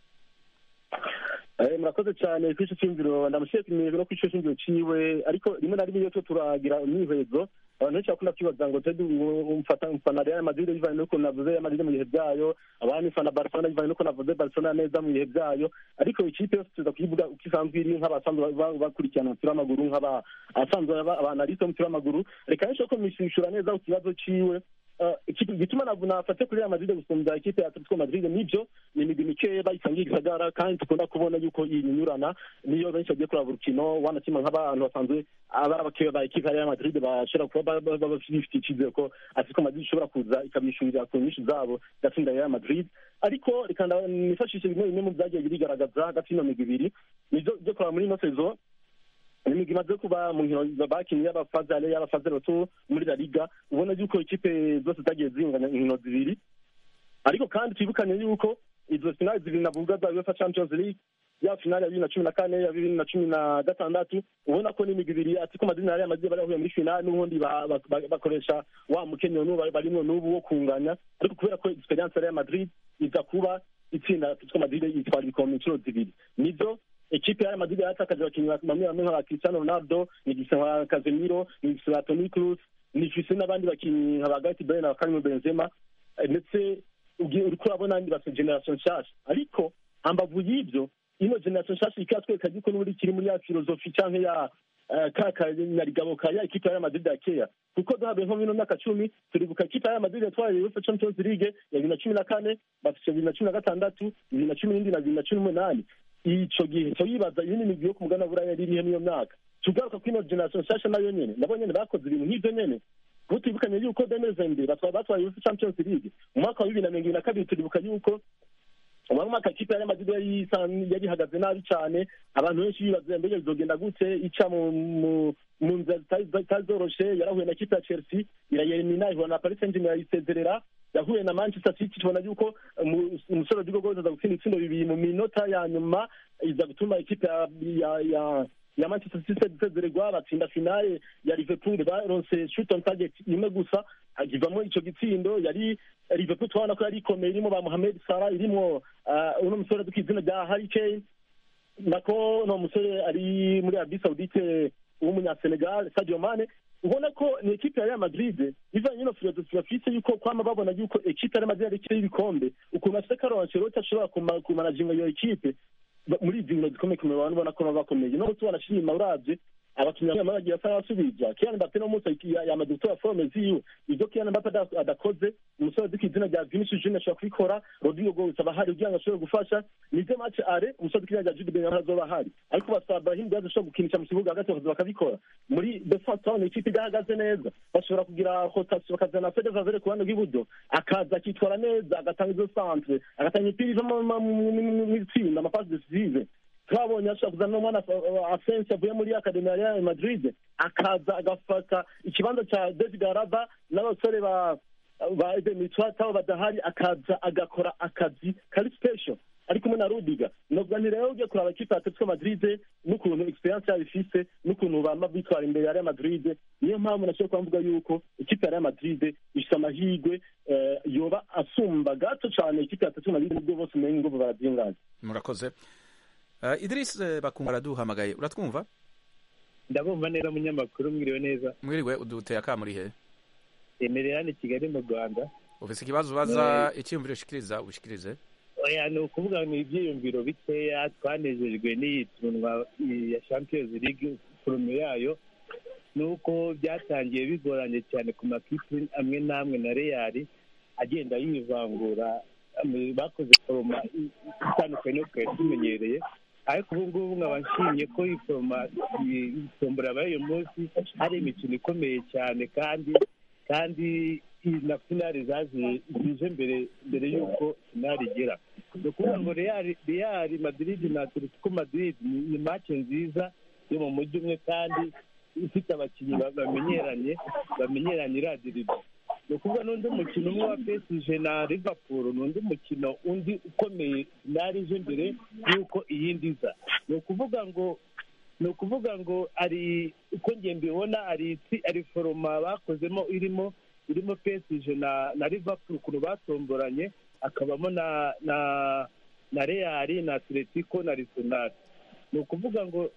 Eh, murakoze cyane kuri icyo cyumviro ndamushyiye kumenyerwa no kuri icyo cyumviro ciwe ariko rimwe na rimwe iyo tuba turagira umwihwezo abantu benshi bakunda kwibaza ngo tedi umfata umfana Real Madrid bivanye n'uko navuze Real Madrid mu bihe byayo abandi mfana Barcelona bivanye n'uko navuze Barcelona neza mu bihe byayo ariko ikipe yose tuza kuyivuga uko isanzwe iri nk'abasanzwe ba- bakurikirana umupira w'amaguru nk'abasanzwe abanaliste b'umupira w'amaguru reka benshi ko mwishura neza ku kibazo ciwe Eh, ikipe gituma ntabwo nafate kuri Real Madrid gusumbya ikipe ya Atletico Madrid nibyo ni imigwi mikeya bayisangiye igisagara kandi dukunda kubona yuko iyinyurana niyo benshi bagiye kuraba urukino wanakima nk'abantu basanzwe abari abakeya ba ikipe ya Real Madrid bashobora kuba ba- ba- baba bafite icyizere ko Atletico Madrid ishobora kuza ikabishurira ku nyinshi zabo igatsinda Real Madrid ariko reka nda- nifashishe bimwe bimwe mu byagiye birigaragaza hagati y'ino migwi ibiri nibyo byo kuraba muri ino sezo imigwi imaze kuba mu nkino bakinnye y'abafazale y'abafazale bato muri la liga ubona yuko ikipe zose zagiye zinganya inkino zibiri ariko kandi twibukanye yuko izo finali zibiri navuga za UEFA Champions League ya finali ya bibiri na cumi na kane ya bibiri na cumi na gatandatu ubona ko n'imigwi ibiri Atletico Madrid na Real Madrid bari bahuye muri finali n'ubundi ba- ba- ba- bakoresha wa mukenyero n'ubu bari- barimwo n'ubu wo kunganya ariko kubera ko experience ya Real Madrid iza kuba itsinda Atletico Madrid yitwara ibikombe inshuro zibiri nibyo ekipe ya Real Madrid yatakaje abakinnyi bamwe bamwe nka Cristiano Ronaldo ni gisa nka Casemiro ni gisa Toni Kroos ni gisa n'abandi bakinnyi nka ba Gareth Bale na Karim Benzema eh, ndetse ugiye uriko urabona ni basa generation nshasha ariko hambavu y'ibyo ino generation nshasha ikatwereka yuko n'ubundi kiri muri ya filozofi canke ya eh, ka kanyarigabo ka ya ekipe ya Real Madrid ya kera kuko duhabe nko mino myaka cumi turibuka ekipe ya Real Madrid yatwaye UEFA Champions League ya bibiri na cumi na kane bafise bibiri na cumi na gatandatu bibiri na cumi n'indwi na bibiri na cumi n'umunani ico gihe cyo yibaza iyi ni imigwi yo ku mugana buraya yari irihe n'iyo myaka tugaruka kuri ino generation nshasha nayo nyene nabo nyene bakoze ibintu nk'ivyo nyene kuko tubibukanye yuko demezembe batwaye batwaye UEFA Champions League mu mwaka wa bibiri na mirongo ibiri na kabiri turibuka yuko umwaka mwaka ikipe ya Real Madrid yari isa- yari ihagaze nabi cyane abantu benshi bibaza mbega bizogenda gute ica mu mu- mu nzira zitari zitari zoroshe yarahuye na kipe ya chelsea irayelimina ihura na paris saint germain irayisezerera yahuye na manchester city tubona yuko umu- umusore w'igihugu aza gutsinda ibitsindo bibiri mu minota ya nyuma iza gutuma ikipe ya ya ya ya manchester city isezererwa batsinda finale ya liverpool baronse shoot on target imwe gusa agivamo ico gitsindo yari liverpool tubona ko yari ikomeye irimo ba mohamed salah irimo ah, uno musore duka izina rya harry kane nako no musore ari muri arabi saudite w'umunyasenegal sadio mane ubona ko ni ekipe ya real madrid bivanye n'ino filozofi bafise yuko kwama babona yuko ekipe ya real madrid ari ikipe y'ibikombe ukuntu afise karo ancelotti ashobora kuma- kumanaginga iyo ekipe ba- muri izi nkino zikomeye kumenya abantu ubona ko baba bakomeye no gutubona shima uravye abakinnyi bamwe bagiye basa n'abasubija Kylian Mbappe no munsi ya- yamaze gutora forme ziwe ivyo Kylian Mbappe ada- adakoze umusore duka izina rya Vinicius Junior ashobora kubikora Rodrigo Goes aba ahari kugira ngo ashobore gufasha nivyo match are umusore duka izina rya Jude Bellingham azoba ahari ariko basaba Brahim Diaz ashobora gukinisha mu kibuga hagati bakaza bakabikora muri defense town ikipe idahagaze neza bashobora kugira rotation bakazana Fede Valverde ku ruhande rw'iburyo akaza akitwara neza agatanga izo centre agatanga imipira iva mu- mu- mu- mu- mu itsinda amapasi decisive twabonye ashobora kuzana n'umwana asensi avuye muri akademi ya real madrid akaza agafata ikibanza cya david araba n'abasore ba ba eden mitwataho badahari akaza agakora akazi kari special ari kumwe na rudiga novuga nti rero ugiye kuraba ikipe ya atletico madrid n'ukuntu experience yabo ifise n'ukuntu bama bitwara imbere ya real madrid niyo mpamvu nashobora kuba mvuga yuko ikipe ya real madrid ifise amahirwe eh, yoba asumba gato cane ikipe ya atletico madrid nubwo bose umenye inguvu barazingaza murakoze uh, idris eh, bakungu araduhamagaye uratwumva ndabumva neza munyamakuru mwiriwe neza mwiriwe uduteye akamuri he emerera hano i kigali mu rwanda ufise ikibazo ubaza icyiyumviro ushikiriza ubishikirize oya ni ukuvuga ni ibyiyumviro bikeya twanejejwe n'iyi tunwa ya champions league forume yayo ni uko byatangiye bigoranye cyane ku makipe amwe n'amwe na real agenda yivangura am- bakoze foroma i- itandukanye no twari tumenyereye ariko ubu ngubu nkaba nshimye ko iyi foroma iyi tombora yabaye uyu munsi ari imikino ikomeye cyane kandi kandi iyi na finali zaje zije mbere mbere y'uko finali igera ni ukuvuga ngo real real madrid na atletico madrid ni ni match nziza yo mu mujyi umwe kandi ifite abakinnyi ba- bamenyeranye bamenyeranye iradiriba ni ukuvuga n'undi mukino umwe wa PSG na liverpool ni undi mukino undi ukomeye finali ije mbere y'uko iyindi iza ni ukuvuga ngo ni ukuvuga ngo ari uko ngiye mbibona ari itsi- ari foroma bakozemo irimo irimo PSG na na liverpool ukuntu batomboranye hakabamo na na na real na atletico na arsenal ni ukuvuga ngo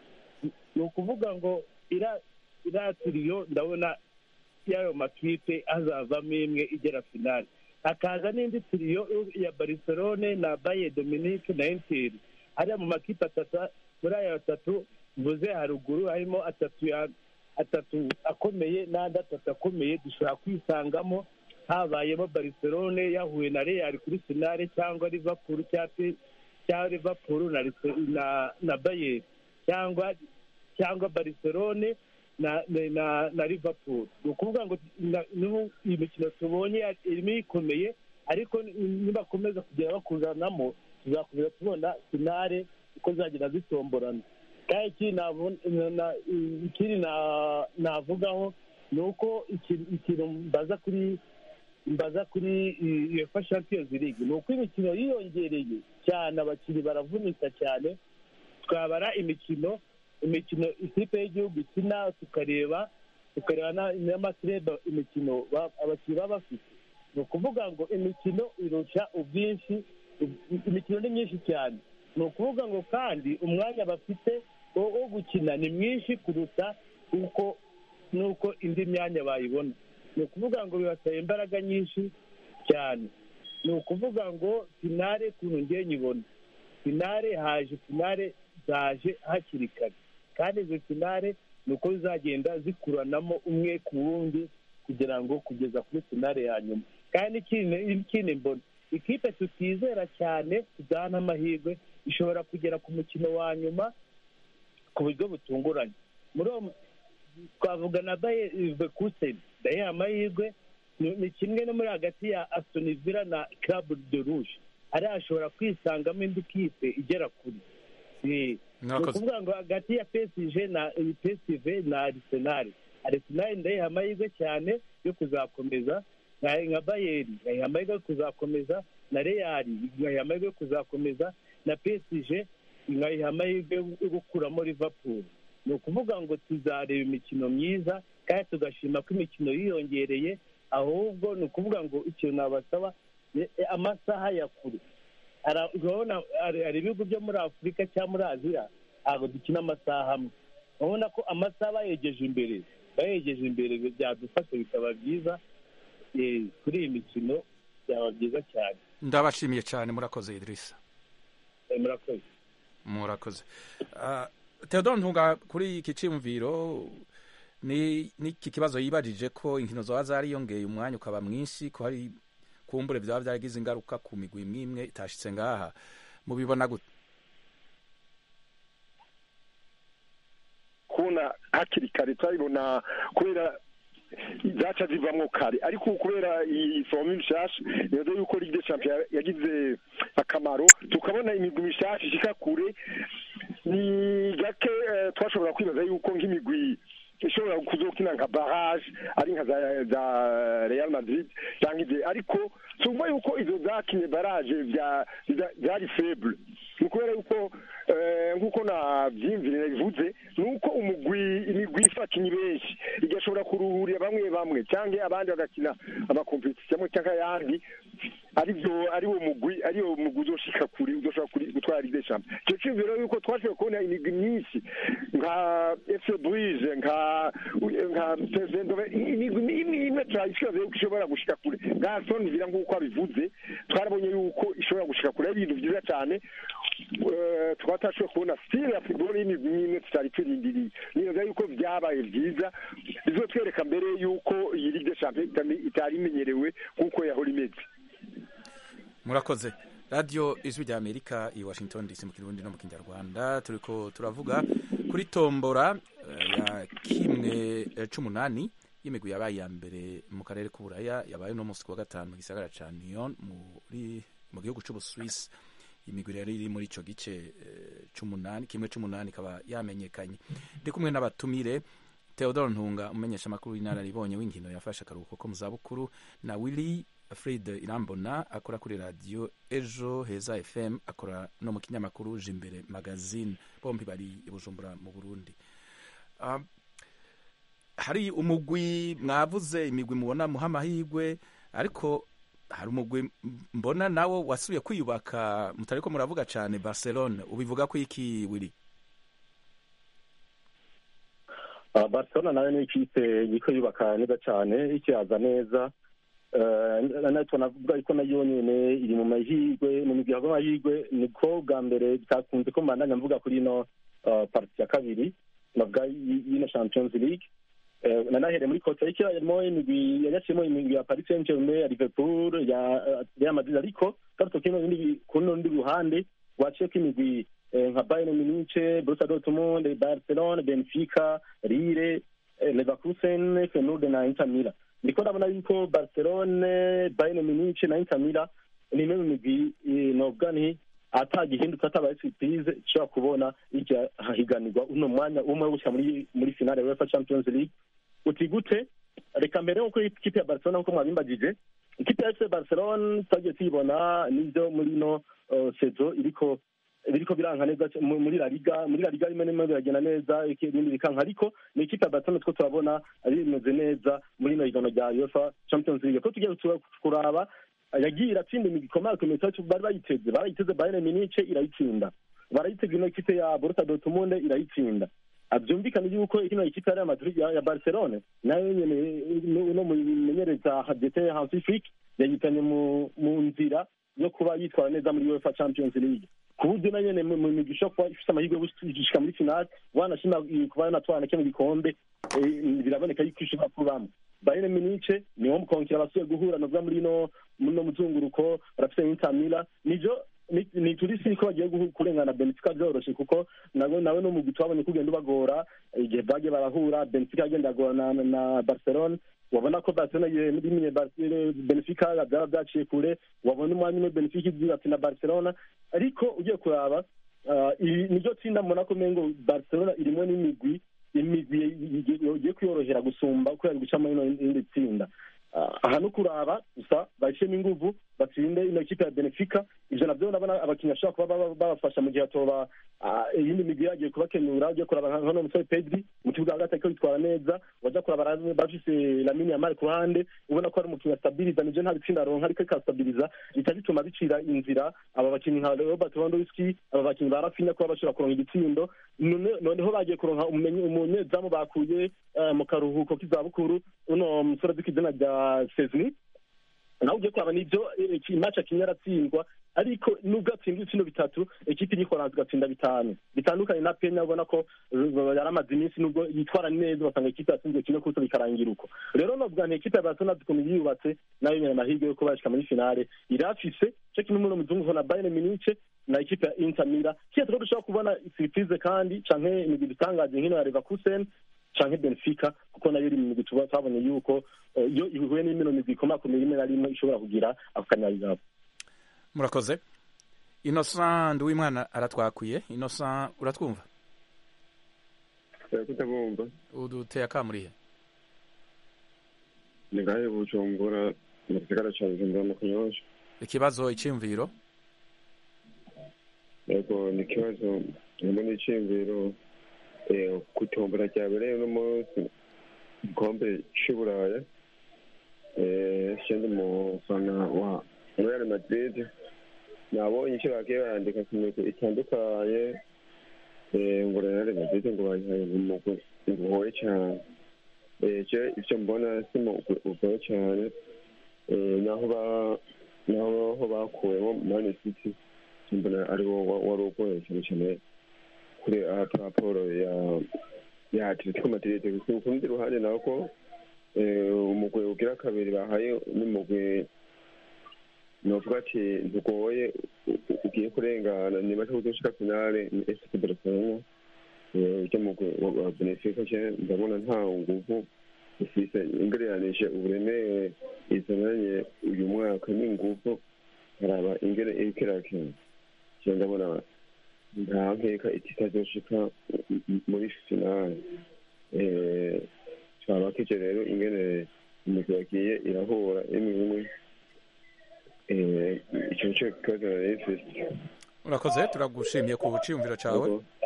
ni ukuvuga ngo ira iriya tiriyo ndabona y'ayo makipe hazavamo imwe igera finali hakaza n'indi tiriyo ya barcelone na baye dominique na interi hariya mu makipe atatu muri aya atatu mvuze haruguru harimo atatu ya atatu akomeye n'andi atatu akomeye dushobora kwisangamo habayemo barcelone yahuye na real kuri finale cyangwa liverpool cyangwa cyangwa liverpool na Arse- na na bayern cyangwa cyangwa barcelone na na na, na liverpool ni ukuvuga ngo na- n'ubu iyi mikino tubonye irimo ikomeye ariko ni- nibakomeza kugera bakuzanamo tuzakomeza tubona finale uko zagenda zitomborana kandi ikindi nabo- na- ikindi na- navugaho ni uko iki- ikintu mbaza kuri mbaza kuri UEFA Champions League ni uko imikino yiyongereye cyane abakinnyi baravunika cyane twabara imikino imikino ikipe y'igihugu ikina tukareba tukareba na- n'amakirebe imikino ba- abakinnyi baba bafite ni ukuvuga ngo imikino irusha ubwinshi imikino ni myinshi cyane ni ukuvuga ngo kandi umwanya bafite wo wo gukina ni mwinshi kuruta uko n'uko indi myanya bayibona ni ukuvuga ngo bibasaba imbaraga nyinshi cyane ni ukuvuga ngo finale ukuntu ngiye nyibona finale haje finale zaje hakiri kare kandi izo finale ni uko zizagenda zikuranamo umwe ku wundi kugira ngo kugeza kuri finale ya nyuma kandi ikindi ikindi mbona ikipe tutizera cyane tudahana amahirwe ishobora kugera ku mukino wa nyuma ku buryo butunguranye muri uwo twavuga na baye kuseni daye amahirwe ni ni kimwe no muri hagati ya aston villa na club de rouge ariya ashobora kwisangamo indi kipe igera kure Eh, ni Mwakoze. ukuvuga ngo hagati ya PSG na PSV na Arsenal Arsenal ndayiha amahirwe cyane yo kuzakomeza nka nka Bayern ngayiha amahirwe yo kuzakomeza na Real ngayiha amahirwe yo kuzakomeza na PSG ngayiha amahirwe yo gukuramo Liverpool ni ukuvuga ngo tuzareba imikino myiza kandi tugashima ko imikino yiyongereye ahubwo ni ukuvuga ngo ikintu nabasaba ni amasaha ya kure Ara- urabona hari hari ibihugu byo muri afurika cyangwa muri aziya ntabwo dukina amasaha amwe urabona ko amasaha bayegeje imbere bayegeje imbere byadufasha bikaba byiza eh, kuri iyi mikino byaba byiza cyane ndabashimiye cyane murakoze idirisa Eh, murakoze murakoze Ah, theodore ntunga kuri iki cyiyumviro ni n'iki kibazo yibajije ko inkino zoba zariyongeye umwanya ukaba mwinshi ko hari kumbure byaba byaragize ingaruka ku migwi imwe imwe itashitse ngaha mubibona gute kubona hakiri kare turabibona kubera zaca zivamwo kare ariko kubera iyi fomu nshasha nibaza yuko ligue des champions yagize akamaro tukabona imigwi mishasha ishika kure ni gake eh, twashobora kwibaza yuko nk'imigwi ishobora kuzokina nka barrage ari nka za, za Real Madrid cyangwa ibyo ariko tumva yuko izo zakinye barrage bya za- zari faible ni ukubera yuko eh, nk'uko nabyiyumvire bivuze ni uko umugwi imigwi ifakinye benshi igashobora kuruhurira bamwe bamwe cyangwa abandi bagakina amakompetisiyo cyangwa ayandi aribyo ari wo mugwi ari wo mugwi uzoshika kuri uzoshobora kuri gutwara ligue des champions icyo cyumviro yuko twashoboye kubona imigwi myinshi nka fc brise nka nka pesendove imigwi imwe imwe turayishoboye yuko ishobora gushika kure nka aston villa nk'uko abivuze twarabonye yuko ishobora gushika kure ari ibintu byiza cyane Eh, tukaba tutashoboye kubona stile ya football y'imigwi imwe tutari turindiriye nibaza yuko byabaye byiza bizotwereka mbere yuko iyi ligue des champions itame- itari imenyerewe nk'uko yahora imeze murakoze radiyo ijwi rya amerika i washington dc mu kirundi no mu kinyarwanda turiko turavuga kuri tombora eh, ya kimwe eh, c'umunani y'imigwi yabaye iya mbere mu karere k'uburaya yabaye uno munsi ku wa gatanu mu gisagara ca Lyon muri mu gihugu c'ubuswisi imigwi rero iri muri ico gice eh, c'umunani kimwe c'umunani ikaba yamenyekanye ndi kumwe n'abatumire Theodore Ntunga umenyesha amakuru y'inararibonye w'inkino yafashe akaruhuko ko mu zabukuru na Willy Fred Irambona akora kuri radio Ejo Heza FM akora no mu kinyamakuru Jimbere Magazine bombi bari i Bujumbura mu Burundi um, hari umugwi mwavuze imigwi mubona muha amahirwe ariko hari umugwi mbona nawo wasubiye kwiyubaka mutariko muravuga cyane Barcelona ubivuga ko iki Willy Ah, barcelona nayo ni ikipe yiko yubaka neza cyane ikiyaza neza Eh, nayo tunavuga yuko nayo nyene iri mu mahirwe mu migwi y'amahirwe niko bwa mbere bitakunze ko mbandanya mvuga kuri ino ah, parti ya kabiri navuga y- y'ino champions league Eh, nanahere muri costa rica harimo imigwi yagaciyemo imigwi ya paris saint germain ya liverpool ya eh, real madrid ariko garuto kino bindi ku rundi ruhande waciyeko imigwi eh, nka bayern munich borussia dortmund barcelona benfica lille eh, leverkusen feyenoord na inter milan ndiko ndabona yuko barcelone bayern munich na inter milan ni imwe mu migwi eh, novuga nti atagihindutse atabaye surprise ishobora kubona ijya hahiganirwa uno mwanya umwe wo gushyira muri muri finale ya UEFA Champions League uti gute reka mbere nkuko ikipe ya Barcelona nkuko mwabimbagije ikipe ya FC Barcelona twagiye tuyibona nibyo muri ino uh, sezo iriko biriko biranka neza c- mu- muri La Liga muri La Liga rimwe rimwe biragenda neza iki- ibindi bikanka ariko ni ikipe ya Barcelona two turabona ari bimeze neza muri ino higanwa rya UEFA Champions League ko tugiye tu- kuraba yagiye iratsinda imigwi ikomeye ku mitatu bari bayiteze barayiteze Bayern Munich irayitsinda barayitega ino ikipe ya Borussia Dortmund irayitsinda byumvikana yuko ino ikipe ya Real Madrid ya, ya Barcelona nayo nyene no mumenyereza Dete Hansi Flick yayitanye mu mu nzira yo kuba yitwara neza muri UEFA Champions League ku buryo na nyene mu migwi ishobora kuba ifite amahirwe yo gushika muri finale wanashima kuba yanatwara kino gikombe eh, biraboneka yuko ishobora kubamo Bayern Munich niwo mukongera abasuye guhura novuga muri no muri no muzunguruko barafite Inter Milan nijo ni- ni turi si ko bagiye guhu- kurengana Benfica byoroshe kuko nawe nawe no mu twabonye kugenda ubagora igihe bagiye barahura Benfica agenda agora na, na Barcelona wabona ko barcelona rimwe benefica byaba byaciye kure wabona umwanya umwe benefica igira ati na barcelona ariko ugiye kuraba niryo tsinda mbona ko mengo barcelona irimo n'imigwi imigwi igiye kwiyorohera gusumba kubera gucamo ino indi tsinda aha no kuraba gusa bashyiremo inguvu batsinde ino kipe ya benefica ivyo navyo ndabona abakinnyi bashobora kuba babafasha mu gihe atoba iyindi migwi yagiye kubakenyura ugiye kuraba nkano musore pedri mu kibuga hagati ariko bitwara neza waja kuraba bafise lamini yamari ku ruhande ubona ko ari umukinnyi astabiriza nivyo nta bitsinda aronka ariko ikastabiriza bica bituma bicira inzira aba bakinnyi nka robert lewandowski aba bakinnyi ba rafinya kuba bashobora kuronka igitsindo noneho bagiye kuronka umunyezamu bakuye mu karuhuko k'izabukuru uno musore azi izina rya sezni nawe ugiye kuraba nivyo imaci akinye aratsindwa ariko nubwo atsinda ibitsindo bitatu ekipi y'ikoranzi igatsinda bitanu bitandukanye na penya ubona ko yari amaze iminsi nubwo yitwara neza basanga ekipi yatsinzwe kimwe kuso bikarangira uko rero novuga nti ekipi ya barcelona ukuntu yiyubatse nayo nyene amahirwe yo kuba yashika muri finale irafise co kimwe muri muzungu na bayern munich na ekipi ya inter mira kiye turiko dushobora kubona surprise kandi canke imigwi dutangaje nkino ya leverkusen canke benfica kuko nayo iri mu migwi tuba twabonye yuko iyo ihuye n'imino migwi ikomakomeye rimwe na rimwe ishobora kugira ako kanyabigabo murakoze innocent nduwimwana aratwakuye innocent uratwumva kutabumva uduteye akamurihe ni ngahe bujumbura mu gisagara ca bujumbura mu kanyosha ikibazo iciyumviro yego ni ikibazo harimo n'iciyumviro kutombora ryabereye uno munsi igikombe c'uburaya sindi mufana wa real madrid nabonye icyo bagiye barandika ku migwi itandukanye ngo real madrid ngo bayihaye umugwi ugoye cyane je ivyo mbona si mugwi ugoye cyane naho ba naho ho bakuwemo man city mbona ari wo wari ugoye cyane cyane kuri raporo ya ya atletico madrid ku rundi ruhande nako umugwi ugira kabiri bahaye n'umugwi novuga ati ntugoye ugiye kurengana niba cyo kuzoshika finale ni FC Barcelona ujya mugwi wa Benfica je ndabona nta nguvu ufise ingereranije uburemere izananye uyu mwaka n'inguvu haraba ingere iriko irakina je ndabona nta nkeka ititazoshika muri finale twaba kije rero ingene imigwi yagiye irahura imwe imwe icyo nicyo kibazo nari mfise urakoze turagushimiye ku ciyumviro cawe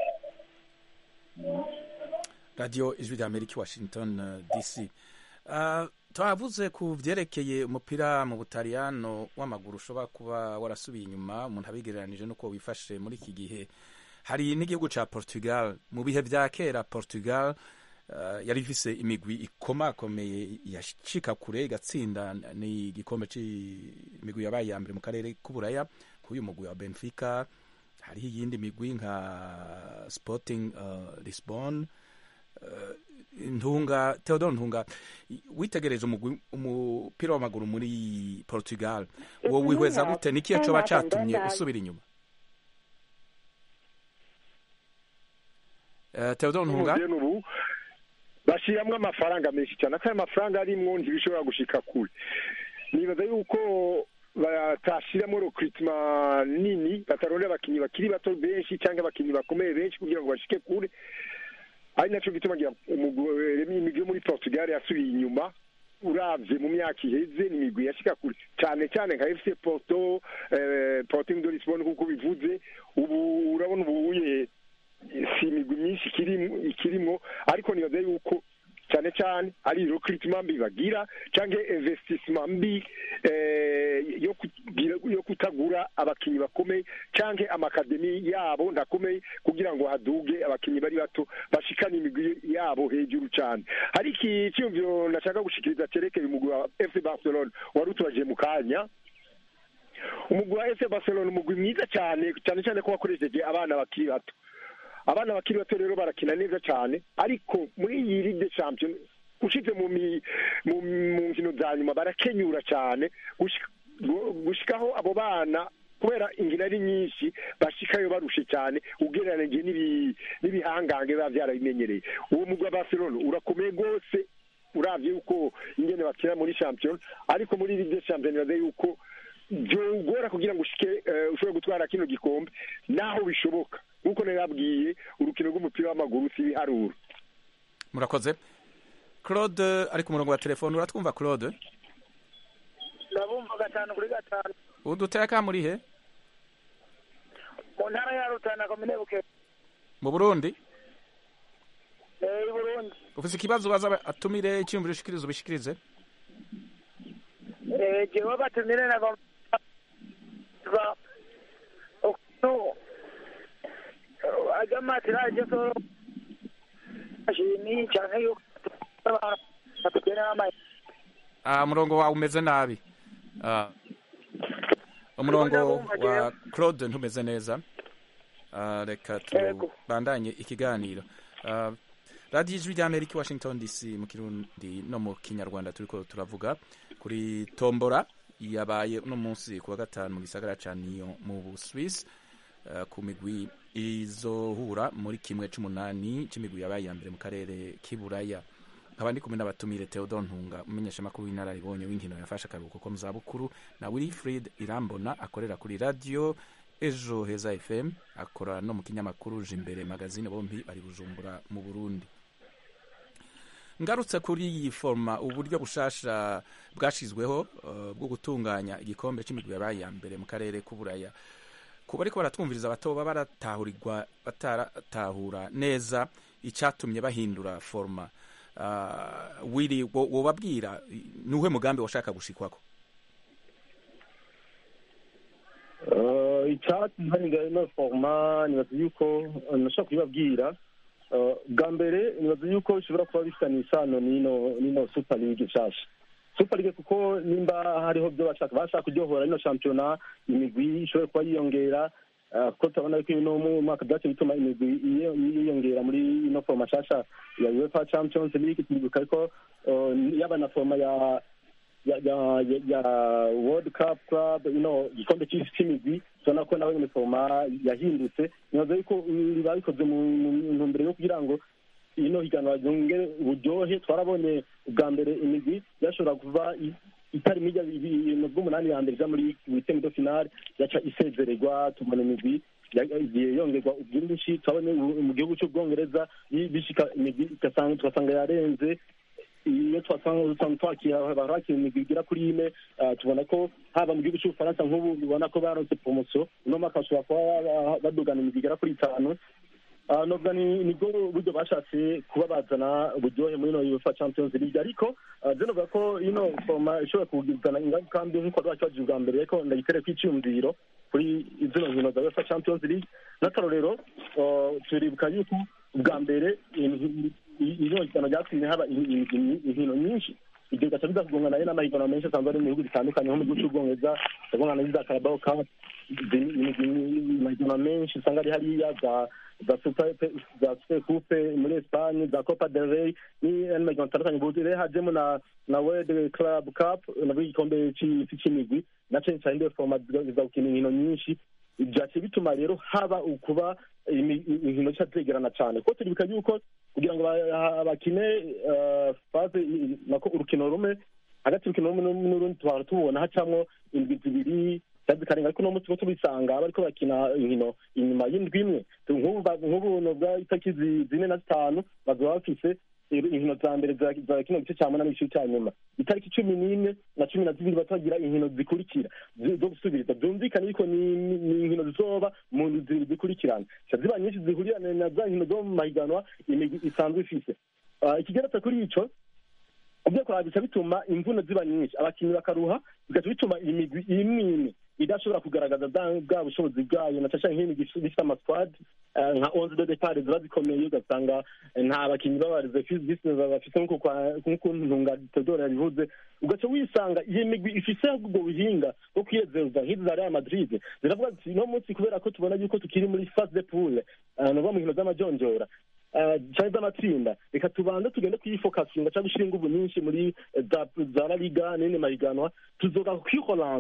radiyo ijwi rya amerika washington dc twavuze ku vyerekeye umupira mu butaliyano w'amaguru ushobora kuba warasubiye inyuma umuntu abigereranije n'uko wifashe muri iki gihe hari n'igihugu ca portugal mu bihe vya kera portugal uh, yari ifise imigwi ikomakomeye yashika kure igatsinda ni igikombe c'imigwi yabaye ya mbere mu karere k'uburaya k'uyu mugwi wa benfica hariho iyindi migwi nka sporting uh, lisbon uh, ntunga theodore ntunga witegereje umupira w'amaguru muri portugal wowe wihweza gute nikiye coba catumye usubira inyuma theodore ntunga ubu bashiramwo amafaranga menshi cyane ko ayo mafaranga arimwo ntibishobora gushika kure nibaza yuko batashiramo recruitment nini batarondera abakinyi bakiri bato benshi cyangwa abakinyi bakomeye benshi kugira ngo bashike kure ari naco gituma imigwi yo muri portugal yasubiye inyuma uravye mu myaka iheze ni imigwi yashika kure cyane cyane nka fc porto porting de lisbon kuko bivuze ubu urabona ubuye si imigwi myinshi ikirimwo ariko nibaza yuko cyane cyane ari recruitment mbi bagira canke investissement mbi yo kutagura abakinyi bakomeye canke amakademi yabo ndakomeye kugira ngo haduge abakinyi bari bato bashikane imigwi yabo hejuru cane hari iki cyumviro nashaka gushikiriza cerekeye umugwi wa FC Barcelona wari utubaje mu kanya umugwi wa FC Barcelona umugwi mwiza cyane cyane cyane ko wakoresheje abana bakiri bato abana bakiri bato rero barakina neza cyane ariko muri iyi ligue champion ushize mu mu nkino za nyuma barakenyura cyane gushikaho abo bana kubera ingina ari nyinshi bashikayo barushe cyane ugereranije n'ibihangange biba byarabimenyereye uwo mugwi wa barcelona urakomeye rwose uravye yuko ingene bakina muri champion ariko muri ligue des champions nibaza yuko byogora kugira ngo ushike eh, ushobore gutwara kino gikombe naho bishoboka nk'uko nababwiye urukino rw'umupira w'amaguru si ibiharuro murakoze claude ari ku murongo wa telefone uratwumva claude ndabumva gatanu kuri gatanu uduteka muri he mu ntara ya rutana komine buke mu burundi eh, i burundi ufise ikibazo baza atumire icyumviro ushikirize ubishikirize Eh, jewe batumire nagomba ukuntu ajamatira aje soro ashimi canke yuko batugena ama Ah, umurongo wawe umeze nabi Ah, umurongo wa claude ntumeze neza Ah, reka tubandanye ikiganiro Ah, radiyo ijwi ry'amerika i washington dc mu kirundi no mu kinyarwanda turiko turavuga kuri tombora yabaye uno munsi ku wa gatanu mu gisagara ca niyo mu buswisi uh, ku migwi izohura muri kimwe c'umunani c'imigwi yabaye ya mbere mu karere k'iburaya nkaba ndi kumwe n'abatumire theodor ntunga umumenyeshamakuru w'inararibonye w'inkino yafashe akaruhuko ko mu zabukuru na wilfrid irambona akorera kuri radio ejo heza fm akora no mu kinyamakuru jimbere magazine bombi bari bujumbura mu burundi ngarutse kuri iyi forma uburyo bushasha bwashizweho uh, bwo gutunganya igikombe c'imigwi yabaye ya mbere mu karere k'uburaya kuba ariko baratwumviriza batoba baratahurirwa bataratahura neza icatumye bahindura forma uh, wiri wo- wobabwira nuhe mugambi washaka gushikwako Eh, icyatsi mparinga ino foroma nibaza yuko eh, nashobora kubibabwira Eh, bwa mbere nibaza yuko bishobora kuba bifitanye isano n'ino n'ino super league nshasha super league kuko nimba hariho byo bashaka bashaka kuryohora ino shampiyona imigwi ishobora kuba yiyongera eh, kuko turabona yuko ino mu mwaka byace bituma imigwi iyo- yiyongera muri ino foroma nshasha ya uefa champions league twibuka ariko eh, yaba na foroma ya ya ya ya, ya world cup club you know igikombe cy'isi cy'imigwi tubona ko nawe nyine foroma yahindutse nibaza yuko mm, babikoze mu mu ntumbero yo kugira ngo ino higanwa ryongere uburyohe twarabonye ubwa mbere imigwi yashobora kuva i- itari mijya ibintu bw'umunani ya mbere ija muri witemi do finale yaca isezererwa tubona imigwi ya- igiye yongerwa ubwinshi turabona ubu- mu gihugu cy'ubwongereza yi- bishika imigwi igasanga tugasanga yarenze iyo twasanga usanga twakira barakira imigwi igera kuri ine ah, tubona ko haba mu gihugu cy'ubufaransa nk'ubu ubona ko baronse promotion uno mwaka bashobora kuba ba- badugana imigwi igera kuri itanu Ah, nubwo ni nibwo buryo bashatse kuba bazana uburyohe muri ino UEFA Champions League ariko ah, je novuga ko ino foroma ishobora kugizana ingaruka mbi nk'uko rwakibajije ubwa mbere ariko ndayitereko icyumviro kuri zino nkino za UEFA Champions League n'akarorero ah, turibuka yuko ubwa mbere in- i- ino higanwa ryatumye haba in- in- in- inkino nyinshi ibyo bigaca biza kugongana n'amahiganwa menshi asanzwe ari mu bihugu bitandukanye nko mu gihugu cy'ubwongereza ndabona n'iza Carabao Cup amahiganwa menshi usanga ari hariya za za super za super coupe muri Espagne za Copa del Rey n'andi mahiganwa atandukanye ubu rero hajemo na na World Club Cup nabwo igikombe c'isi c'imigwi na cane cane ndiyo foroma ziza gukina inkino nyinshi byaciye bituma rero haba ukuba imi- inkino zica zegerana cyane kuko turibuka yuko kugira ngo ba- bakine eh, faze i- nako urukino rumwe hagati y'urukino rumwe n'u- n'urundi tuhora tubona hacamwo indwi zibiri cyangwa zikarenga ariko uno munsi tuba tubisanga bariko bakina inkino inyuma y'indwi imwe nk'ubu ba- nk'ubu nubwa itariki zi- zine na zitanu bazoba bafise ir- inkino za mbere za za kino gice cya munani n'igice cya nyuma itariki cumi n'imwe na cumi na zibiri batagira inkino zikurikira zi- zo gusubiriza byumvikane yuko ni ni- ni inkino zizoba mu ndwi zibiri zikurikirana zica ziba nyinshi zihurirana na za nkino zo mu mahiganwa imigwi isanzwe ifise Ah, ikigeretse kuri ico ubyo kuraba bica bituma imvune ziba nyinshi abakinnyi bakaruha bigaca bituma imigwi imwe imwe idashobora kugaragaza bwa bwa bushobozi bwayo na cyane nk'imigwi ifite amasquad eh, nka onze de depart ziba zikomeye ugasanga eh, nta bakinnyi b'abareservisi bafite nk'uko kwa- nk'uko ntunga Theodore yabivuze ugaca wisanga iyo migwi ifise ubwo buhinga bwo kwiyezeza nk'izi za Real Madrid ziravuga ziti no munsi kubera ko tubona yuko tukiri muri phase de poule eh, ni ukuvuga mu nkino z'amajonjora eh, canke z'amatsinda reka tubanze tugende kuyifokasinga cyangwa gushyira inguvu nyinshi muri eh, za za la liga n'indi mahiganwa tuzoga kwihoransa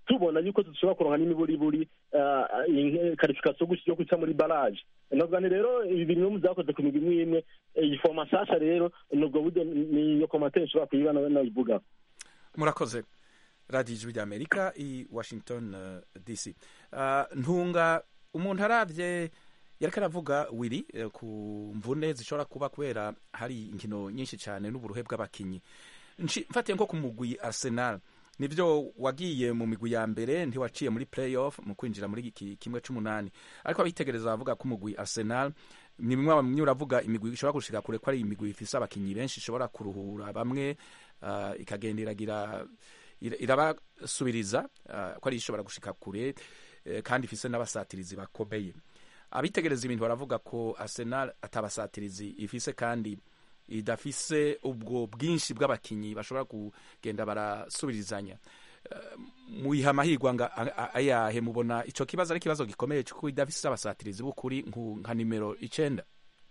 tubona yuko dushobora kuronka n'imiburiburi karifikasiyo yo guca muri baraje navuga ni rero ibi bintu mu byakoze ku migwi imwe imwe iyi foma nshasha rero nubwo buryo niyo komantere nshobora kuyiba nayivuga murakoze radiyo ijwi ry'amerika i washington uh, dc uh, ntunga umuntu arabye yariko aravuga wiri eh, ku mvune zishobora kuba kubera hari inkino nyinshi cyane n'uburuhe bw'abakinyi mfatiye nko ku mugwi arsenal nivyo wagiye mu migwi ya mbere ntiwaciye muri playoff mu kwinjira muri iki kimwe c'umunani ariko abitegereza bavuga ko umugwi arsenal ni bimwe bamwe uravuga imigwi ishobora gushika kure ko ari imigwi ifise abakinyi benshi ishobora kuruhura bamwe uh, ikagenda iragira irabasubiriza uh, ko ari ishobora gushika kure uh, kandi ifise n'abasatirizi bakomeye abitegereza ibintu baravuga ko arsenal atabasatirizi ifise kandi idafise ubwo bwinshi bw'abakinyi bashobora kugenda barasubirizanya muyiha amahirwe nga ayahe mubona ico kibazo ari ikibazo gikomeye kuko idafise abasatirizi b'ukuri nka nimero icenda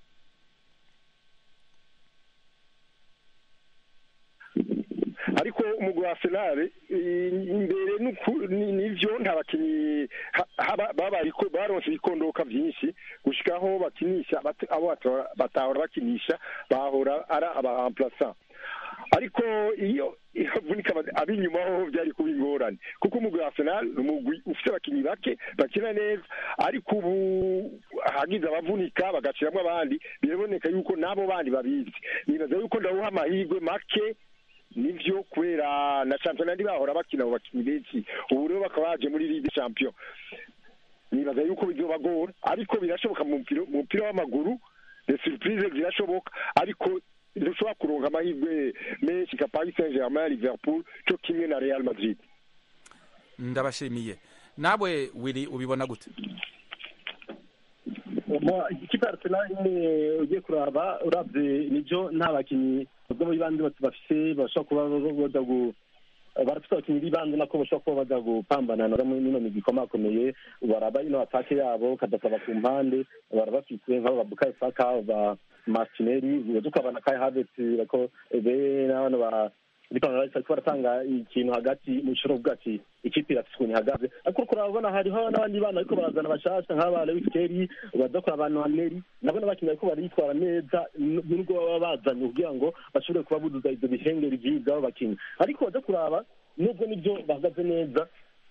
ariko umugwi wa arsenal imbere nivyo nta bakinyi babariko baronse ibikondoka vyinshi gushikaho bakinisha abo batahora bakinisha bahora ari abahamplasa ariko iyo ivunika ab'inyuma ho byari kuba ingorane kuko umugwi wa arsenal ni umugwi ufite abakinyi bake bakina neza ariko ubu hagize abavunika bagaciramwo abandi biraboneka yuko n'abo bandi babizi nibaza yuko ndawuha amahirwe make nivyo kubera na champion bahora bakina abo bakinyi benshi ubu rero bakaba baje muri ligue champion nibaza yuko bizobagora ariko birashoboka mu mupira w'amaguru de surprise zirashoboka ariko dushobora kuronka amahirwe menshi nka paris saint germain liverpool cyo kimwe na real madrid ndabashimiye nawe wiri ubibona gute ikipe ya arsenal nyine ugiye kuraba urabye nibyo nta bakinnyi ubwo muri bandi bafise bashobora kuba baja gu barafite abakinnyi b'ibanze nako bashobora kuba baja gupambana n'ino migwi ikomakomeye baraba ino atake yabo kadasaba ku mpande barabafise nk'abo babukayo saka ba martinelli tukabana kai havets bako be n'abana ba ariko ariko baratanga ikintu hagati mu ishuri uvuga ati ikipe irafise ukuntu ihagaze ariko kurabona hariho n'abandi bana bariko barazana bashasha nk'aba lewis kelly baza kuraba noaneri nabo n'abakinnyi bariko baritwara neza nubwo baba bazanye kugira ngo bashobore kuba buzuza ivyo bihengeri vy'abo bakinnyi ariko baza kuraba nubwo nivyo bahagaze neza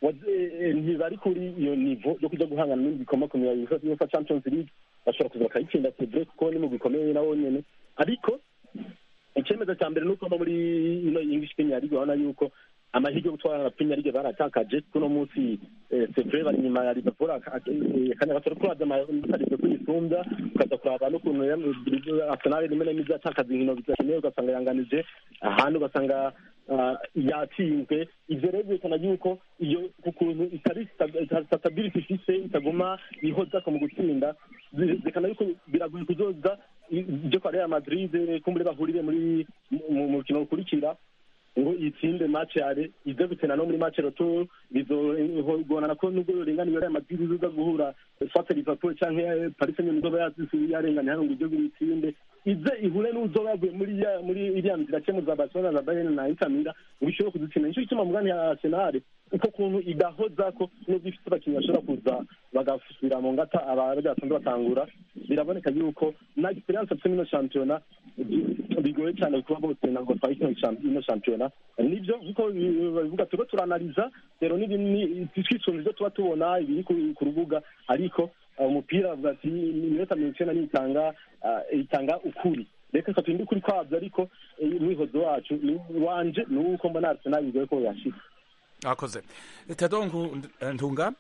ntibari kuri iyo nivo yo kuja guhangana n'ibindi bikomakomeye uefa champions league bashobora kuza bakayitsinda sebre kuko ni mu bikomeye nawo nyene ariko icyemezo cya mbere ni uko no muri ino english premier league urabona yuko amahirwe yo gutwara na premier league baratakaje kuno munsi sevre bari inyuma ya liverpool akanya gato ariko uraza amasarivye kuyisumbya ukaza kuraba n'ukuntu arsenal rimwe na rimwe izatakaza inkino bidakeneye ugasanga yanganije ahandi ugasanga yatsinzwe ivyo rero byerekana yuko iyo ukuntu itari stability ifise itaguma ihozako mu gutsinda byerekana yuko biragoye kuzoza ibyo kwa real madrid kumbure bahurire muri mu mukino ukurikira ngo itsinde match yare ize gukina no muri match retour bizogorana ko nubwo yorenganiye real madrid izoza guhura soit liverpool canke paris saint germain izoba yarenganye hano ngo ije itsinde ize ihure n'uzoba yaguye muri muri iriya nzira cemu za barcelona za bayern na inter milan ngo ishobore kudutsinda nico gituma mugani ya arsenal uko kuntu idahoza ko nubwo ifite abakinnyi bashobora kuza bagasubira mu ngata abaja basanzwe batangura biraboneka yuko na experience afite mino shampiyona bigoye cyane kuba botsinda ngo twahite ino shampiyona nibyo nkuko babivuga turiko turanaliza rero twisunze ivyo tuba tubona ibiri ku rubuga ariko umupira avuga ati iminota mirongo icenda n'itanga itanga ukuri reka katunda ukuri kwavyo ariko umwihozo wacu wanje ni uko mbona arsenal bigoye ko yashika akoze tado ntunga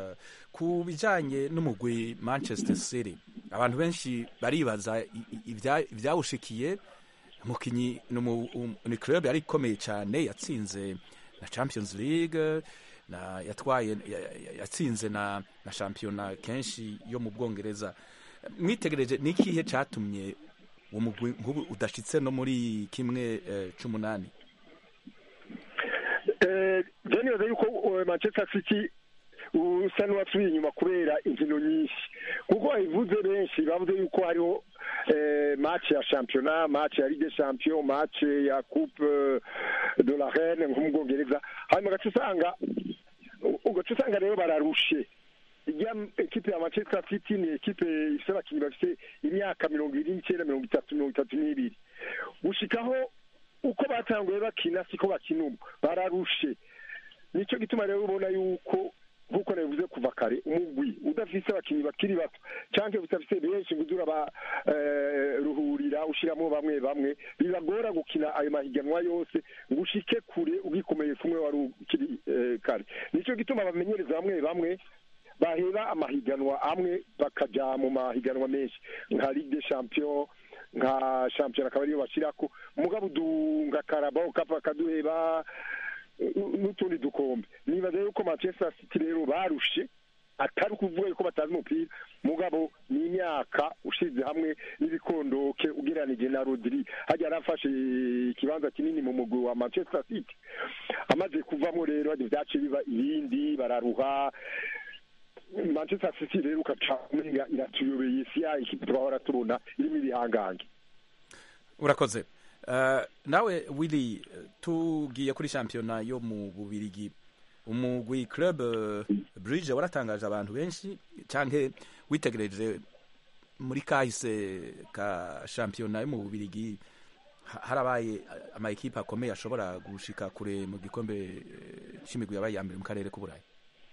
ku bijanye n'umugwi manchester city abantu benshi baribaza ivyawushikiye umukinyi ni club yari ikomeye cyane yatsinze na champions league na yatwaye yatsinze na na shampiyona kenshi yo mu bwongereza mwitegereje ni ikihe catumye uwo mugwi nk'ubu udashitse no muri kimwe c'umunani je nibaza yuko manchester city usa n'uwasubiye inyuma kubera inkino nyinshi kuko babivuze benshi bavuze yuko hariho match ya championnat match ya ligue champion match ya coupe de la reine nko mu bwongereza hanyuma ugaca usanga ugaca usanga rero bararushe ijya ekipe ya manchester city ni ekipe ifite abakinnyi bafite imyaka mirongo ibiri n'icyenda mirongo itatu mirongo itatu n'ibiri gushikaho uko batanguye bakina siko bakina ubu bararushe nicyo gituma rero ubona yuko nk'uko nabivuze kuva kare umugwi udafise abakinnyi bakiri bato cyangwa udafise benshi ngo udura baruhurira ushyiramo bamwe bamwe bibagora gukina ayo mahiganwa yose ngo ushike kure ugikomeye kumwe wari ukiri eh, kare nicyo gituma bamenyereza bamwe bamwe baheba amahiganwa amwe bakaja mu mahiganwa menshi nka ligue des champions nka shampiyona akaba ariyo bashyirako mugabo udunga karabao kapa kaduheba n'utundi dukombe nibaza yuko manchester city rero barushe atari ukuvuga yuko batazi umupira mugabo ni imyaka ushize hamwe n'ibikondoke ugereranije na rodiri hajya yarafashe ikibanza kinini mu mugwi wa manchester city amaze kuvamo rero byace biba ibindi bararuha manchester city rero ukaca umenga iratuyobeye isi ya ikipe twahora tubona irimo ibihangange urakoze Uh, nawe willy tugiye kuri shampiyona yo mu bubirigi umugwi club uh, bridge waratangaje abantu benshi canke witegereje muri kahise ka shampiyona yo mu bubirigi ha- harabaye ama ekipe akomeye ashobora gushika kure mu gikombe eh, c'imigwi yabaye ya mbere mu karere k'uburayi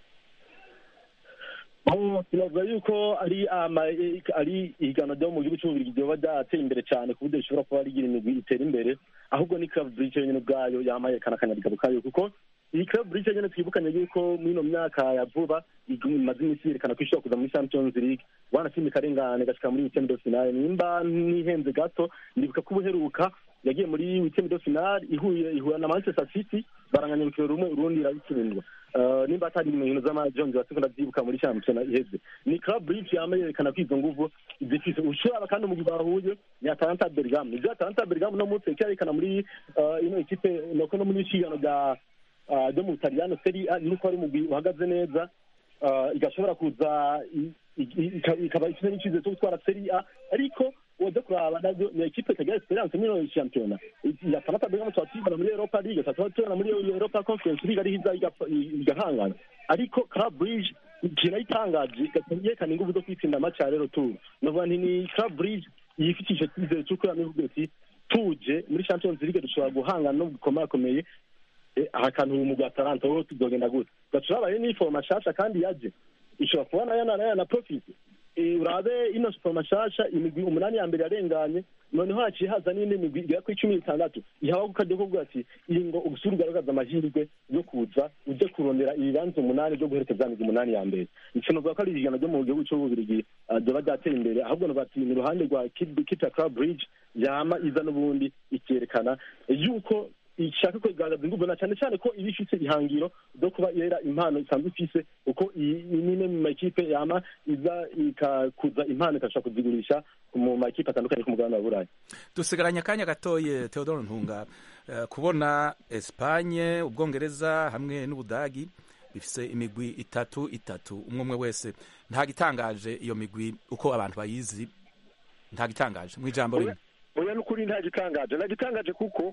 aho turavuga yuko ari ama ari ihiganwa ryo mu gihugu cy'ububirigi ryoba ryateye imbere cyane ku buryo rishobora kuba rigira imigwi itera imbere ahubwo ni club bridge nyine ubwayo yamayekana akanyabigabo kayo kuko iyi club bridge nyine twibukanye yuko muri ino myaka ya vuba imaze iminsi yerekana ko ishobora kuza muri champions league wanashimye ikarengane gashika muri weekend de finale nimba ntihenze gato ndibuka ko ubuheruka yagiye muri weekend de finale ihuye ihura na manchester city baranganya urukino rumwe urundi irabitsindwa Uh, nimba atari mu nkino z'amajonzi basiko ndavyibuka muri shampiyona iheze ni club bridge yama yerekana ko izo nguvu zifise ushobora kandi umugwi bahuye ni atalanta bergamo ivyo atalanta bergamo no munsi yerekana muri uh, ino ekipe noko no muri ishigano rya uh, ryo mu butaliyano seri a nuko ari umugwi uhagaze neza uh, igashobora kuza i- i- ika- ikaba ifite n'icizere cyo gutwara seri a ariko woza kuraba navyo ni ekipe itagira esperance muri ino shampiyona ya atalanta bergamo tuba tuyibona muri europa league tuba tubona muri europa conference league ariho iza igapfa- igahangana ariko club bridge ikintu ayitangaje yerekana ingufu zo kwitsinda amaci ya rero turu novuga nti ni club bridge yifitije icyizere cy'uko yamivuga ati tuje muri champions league dushobora guhangana no gukomakomeye Eh, aha kantu ubu mugwi atalanta wowe tuzogenda gute gaca urabaye n'ifoma nshasha kandi yaje ishobora kuba nayo na nayo na profit Eh, urabe ino siporo nshasha imigwi umunani ya mbere yarenganye noneho haciye haza n'indi migwi igera kuri cumi n'itandatu ihawe ku kajya kuvuga ati iyi ngo ubusure ugaragaza amahirwe yo kuza uje kurondera ibibanza umunani byo guherekeza migwi umunani ya mbere ico novuga ko ari igihano ryo mu gihugu c'ububirigi ah, ryoba ryateye imbere ahubwo novuga ati ni uruhande rwa Kid- kita club bridge yama iza n'ubundi ikerekana yuko ishaka kugaragaza ingufu na cyane cyane ko iba ifite ihangiro ryo kuba yera impano isanzwe ifise kuko iyi iyi ni imwe mu makipe yama iza ikakuza impano ikashobora kuzigurisha mu makipe atandukanye ku mugabane wa burayi dusigaranye akanya gatoye theodore ntunga eh, kubona espanye ubwongereza hamwe n'ubudagi bifise imigwi itatu itatu umwe umwe wese nta gitangaje iyo migwi uko abantu bayizi nta gitangaje mu ijambo rimwe oya n'ukuri nta gitangaje nta gitangaje kuko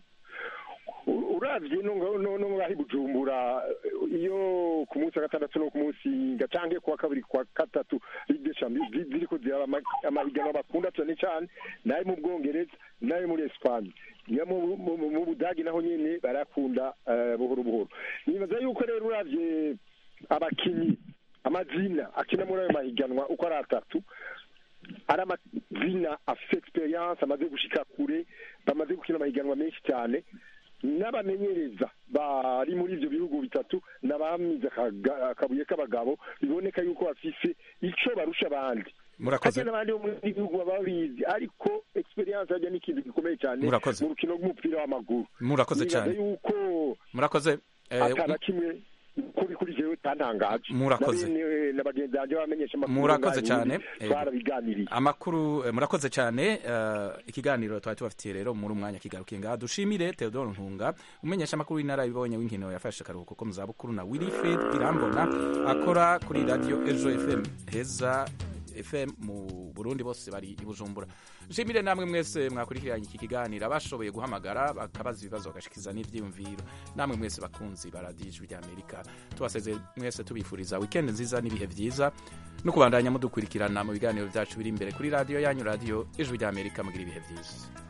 u- uravye no nga- no no ngaho i bujumbura iyo ku munsi wa gatandatu no ku munsi nga canke kuwa kabiri kuwa gatatu ligue des champions zi- ziriko ziraba ama- amahiganwa bakunda cane cane nayo mu bwongereza nayo muri espagne niyo mu- mu mu- mu budagi naho nyene barakunda eh, buhoro buhoro nibaza yuko rero uravye abakinyi amazina akina muri ayo mahiganwa uko ari atatu ari amazina afite experience amaze gushika kure bamaze gukina amahiganwa menshi cyane n'abamenyereza bari muri ivyo bihugu bitatu n'abamize akaga- akabuye k'abagabo biboneka yuko bafise ico barusha abandi murakoze harya n'abandi bo muri bihugu baba babizi ariko experience harya ni ikintu gikomeye cyane Murakoze. mu rukino rw'umupira w'amaguru murakoze nibaza cyane yuko murakoze eh, atana kimwe kuri kuri jewe tantangaje Murakoze. Na bene- na bagenzi banje bamenyesha amakuru Murakoze ngaho cyane. ubundi Eh, twarabiganiriye amakuru eh, murakoze cyane eh, ikiganiro twari tubafitiye rero muri umwanya kigarukiye ngaha dushimire theodore ntunga umenyesha amakuru y'intara ibonye w'inkino yafashe akaruhuko ko mu zabukuru na wilfred irambona akora kuri radio ejo fm heza fm mu burundi bose bari i bujumbura nshimire namwe mwese mwakurikiranye iki kiganiro abashoboye guhamagara bakabaza ibibazo bagashikiza n'ivyiyumviro namwe mwese bakunzi ba radiyo ijwi ry'amerika tubasezeye mwese tubifuriza wikendi nziza n'ibihe vyiza no kubandanya mudukurikirana mu biganiro vyacu biri imbere kuri radiyo yanyu radiyo ijwi ry'amerika mugira ibihe vyiza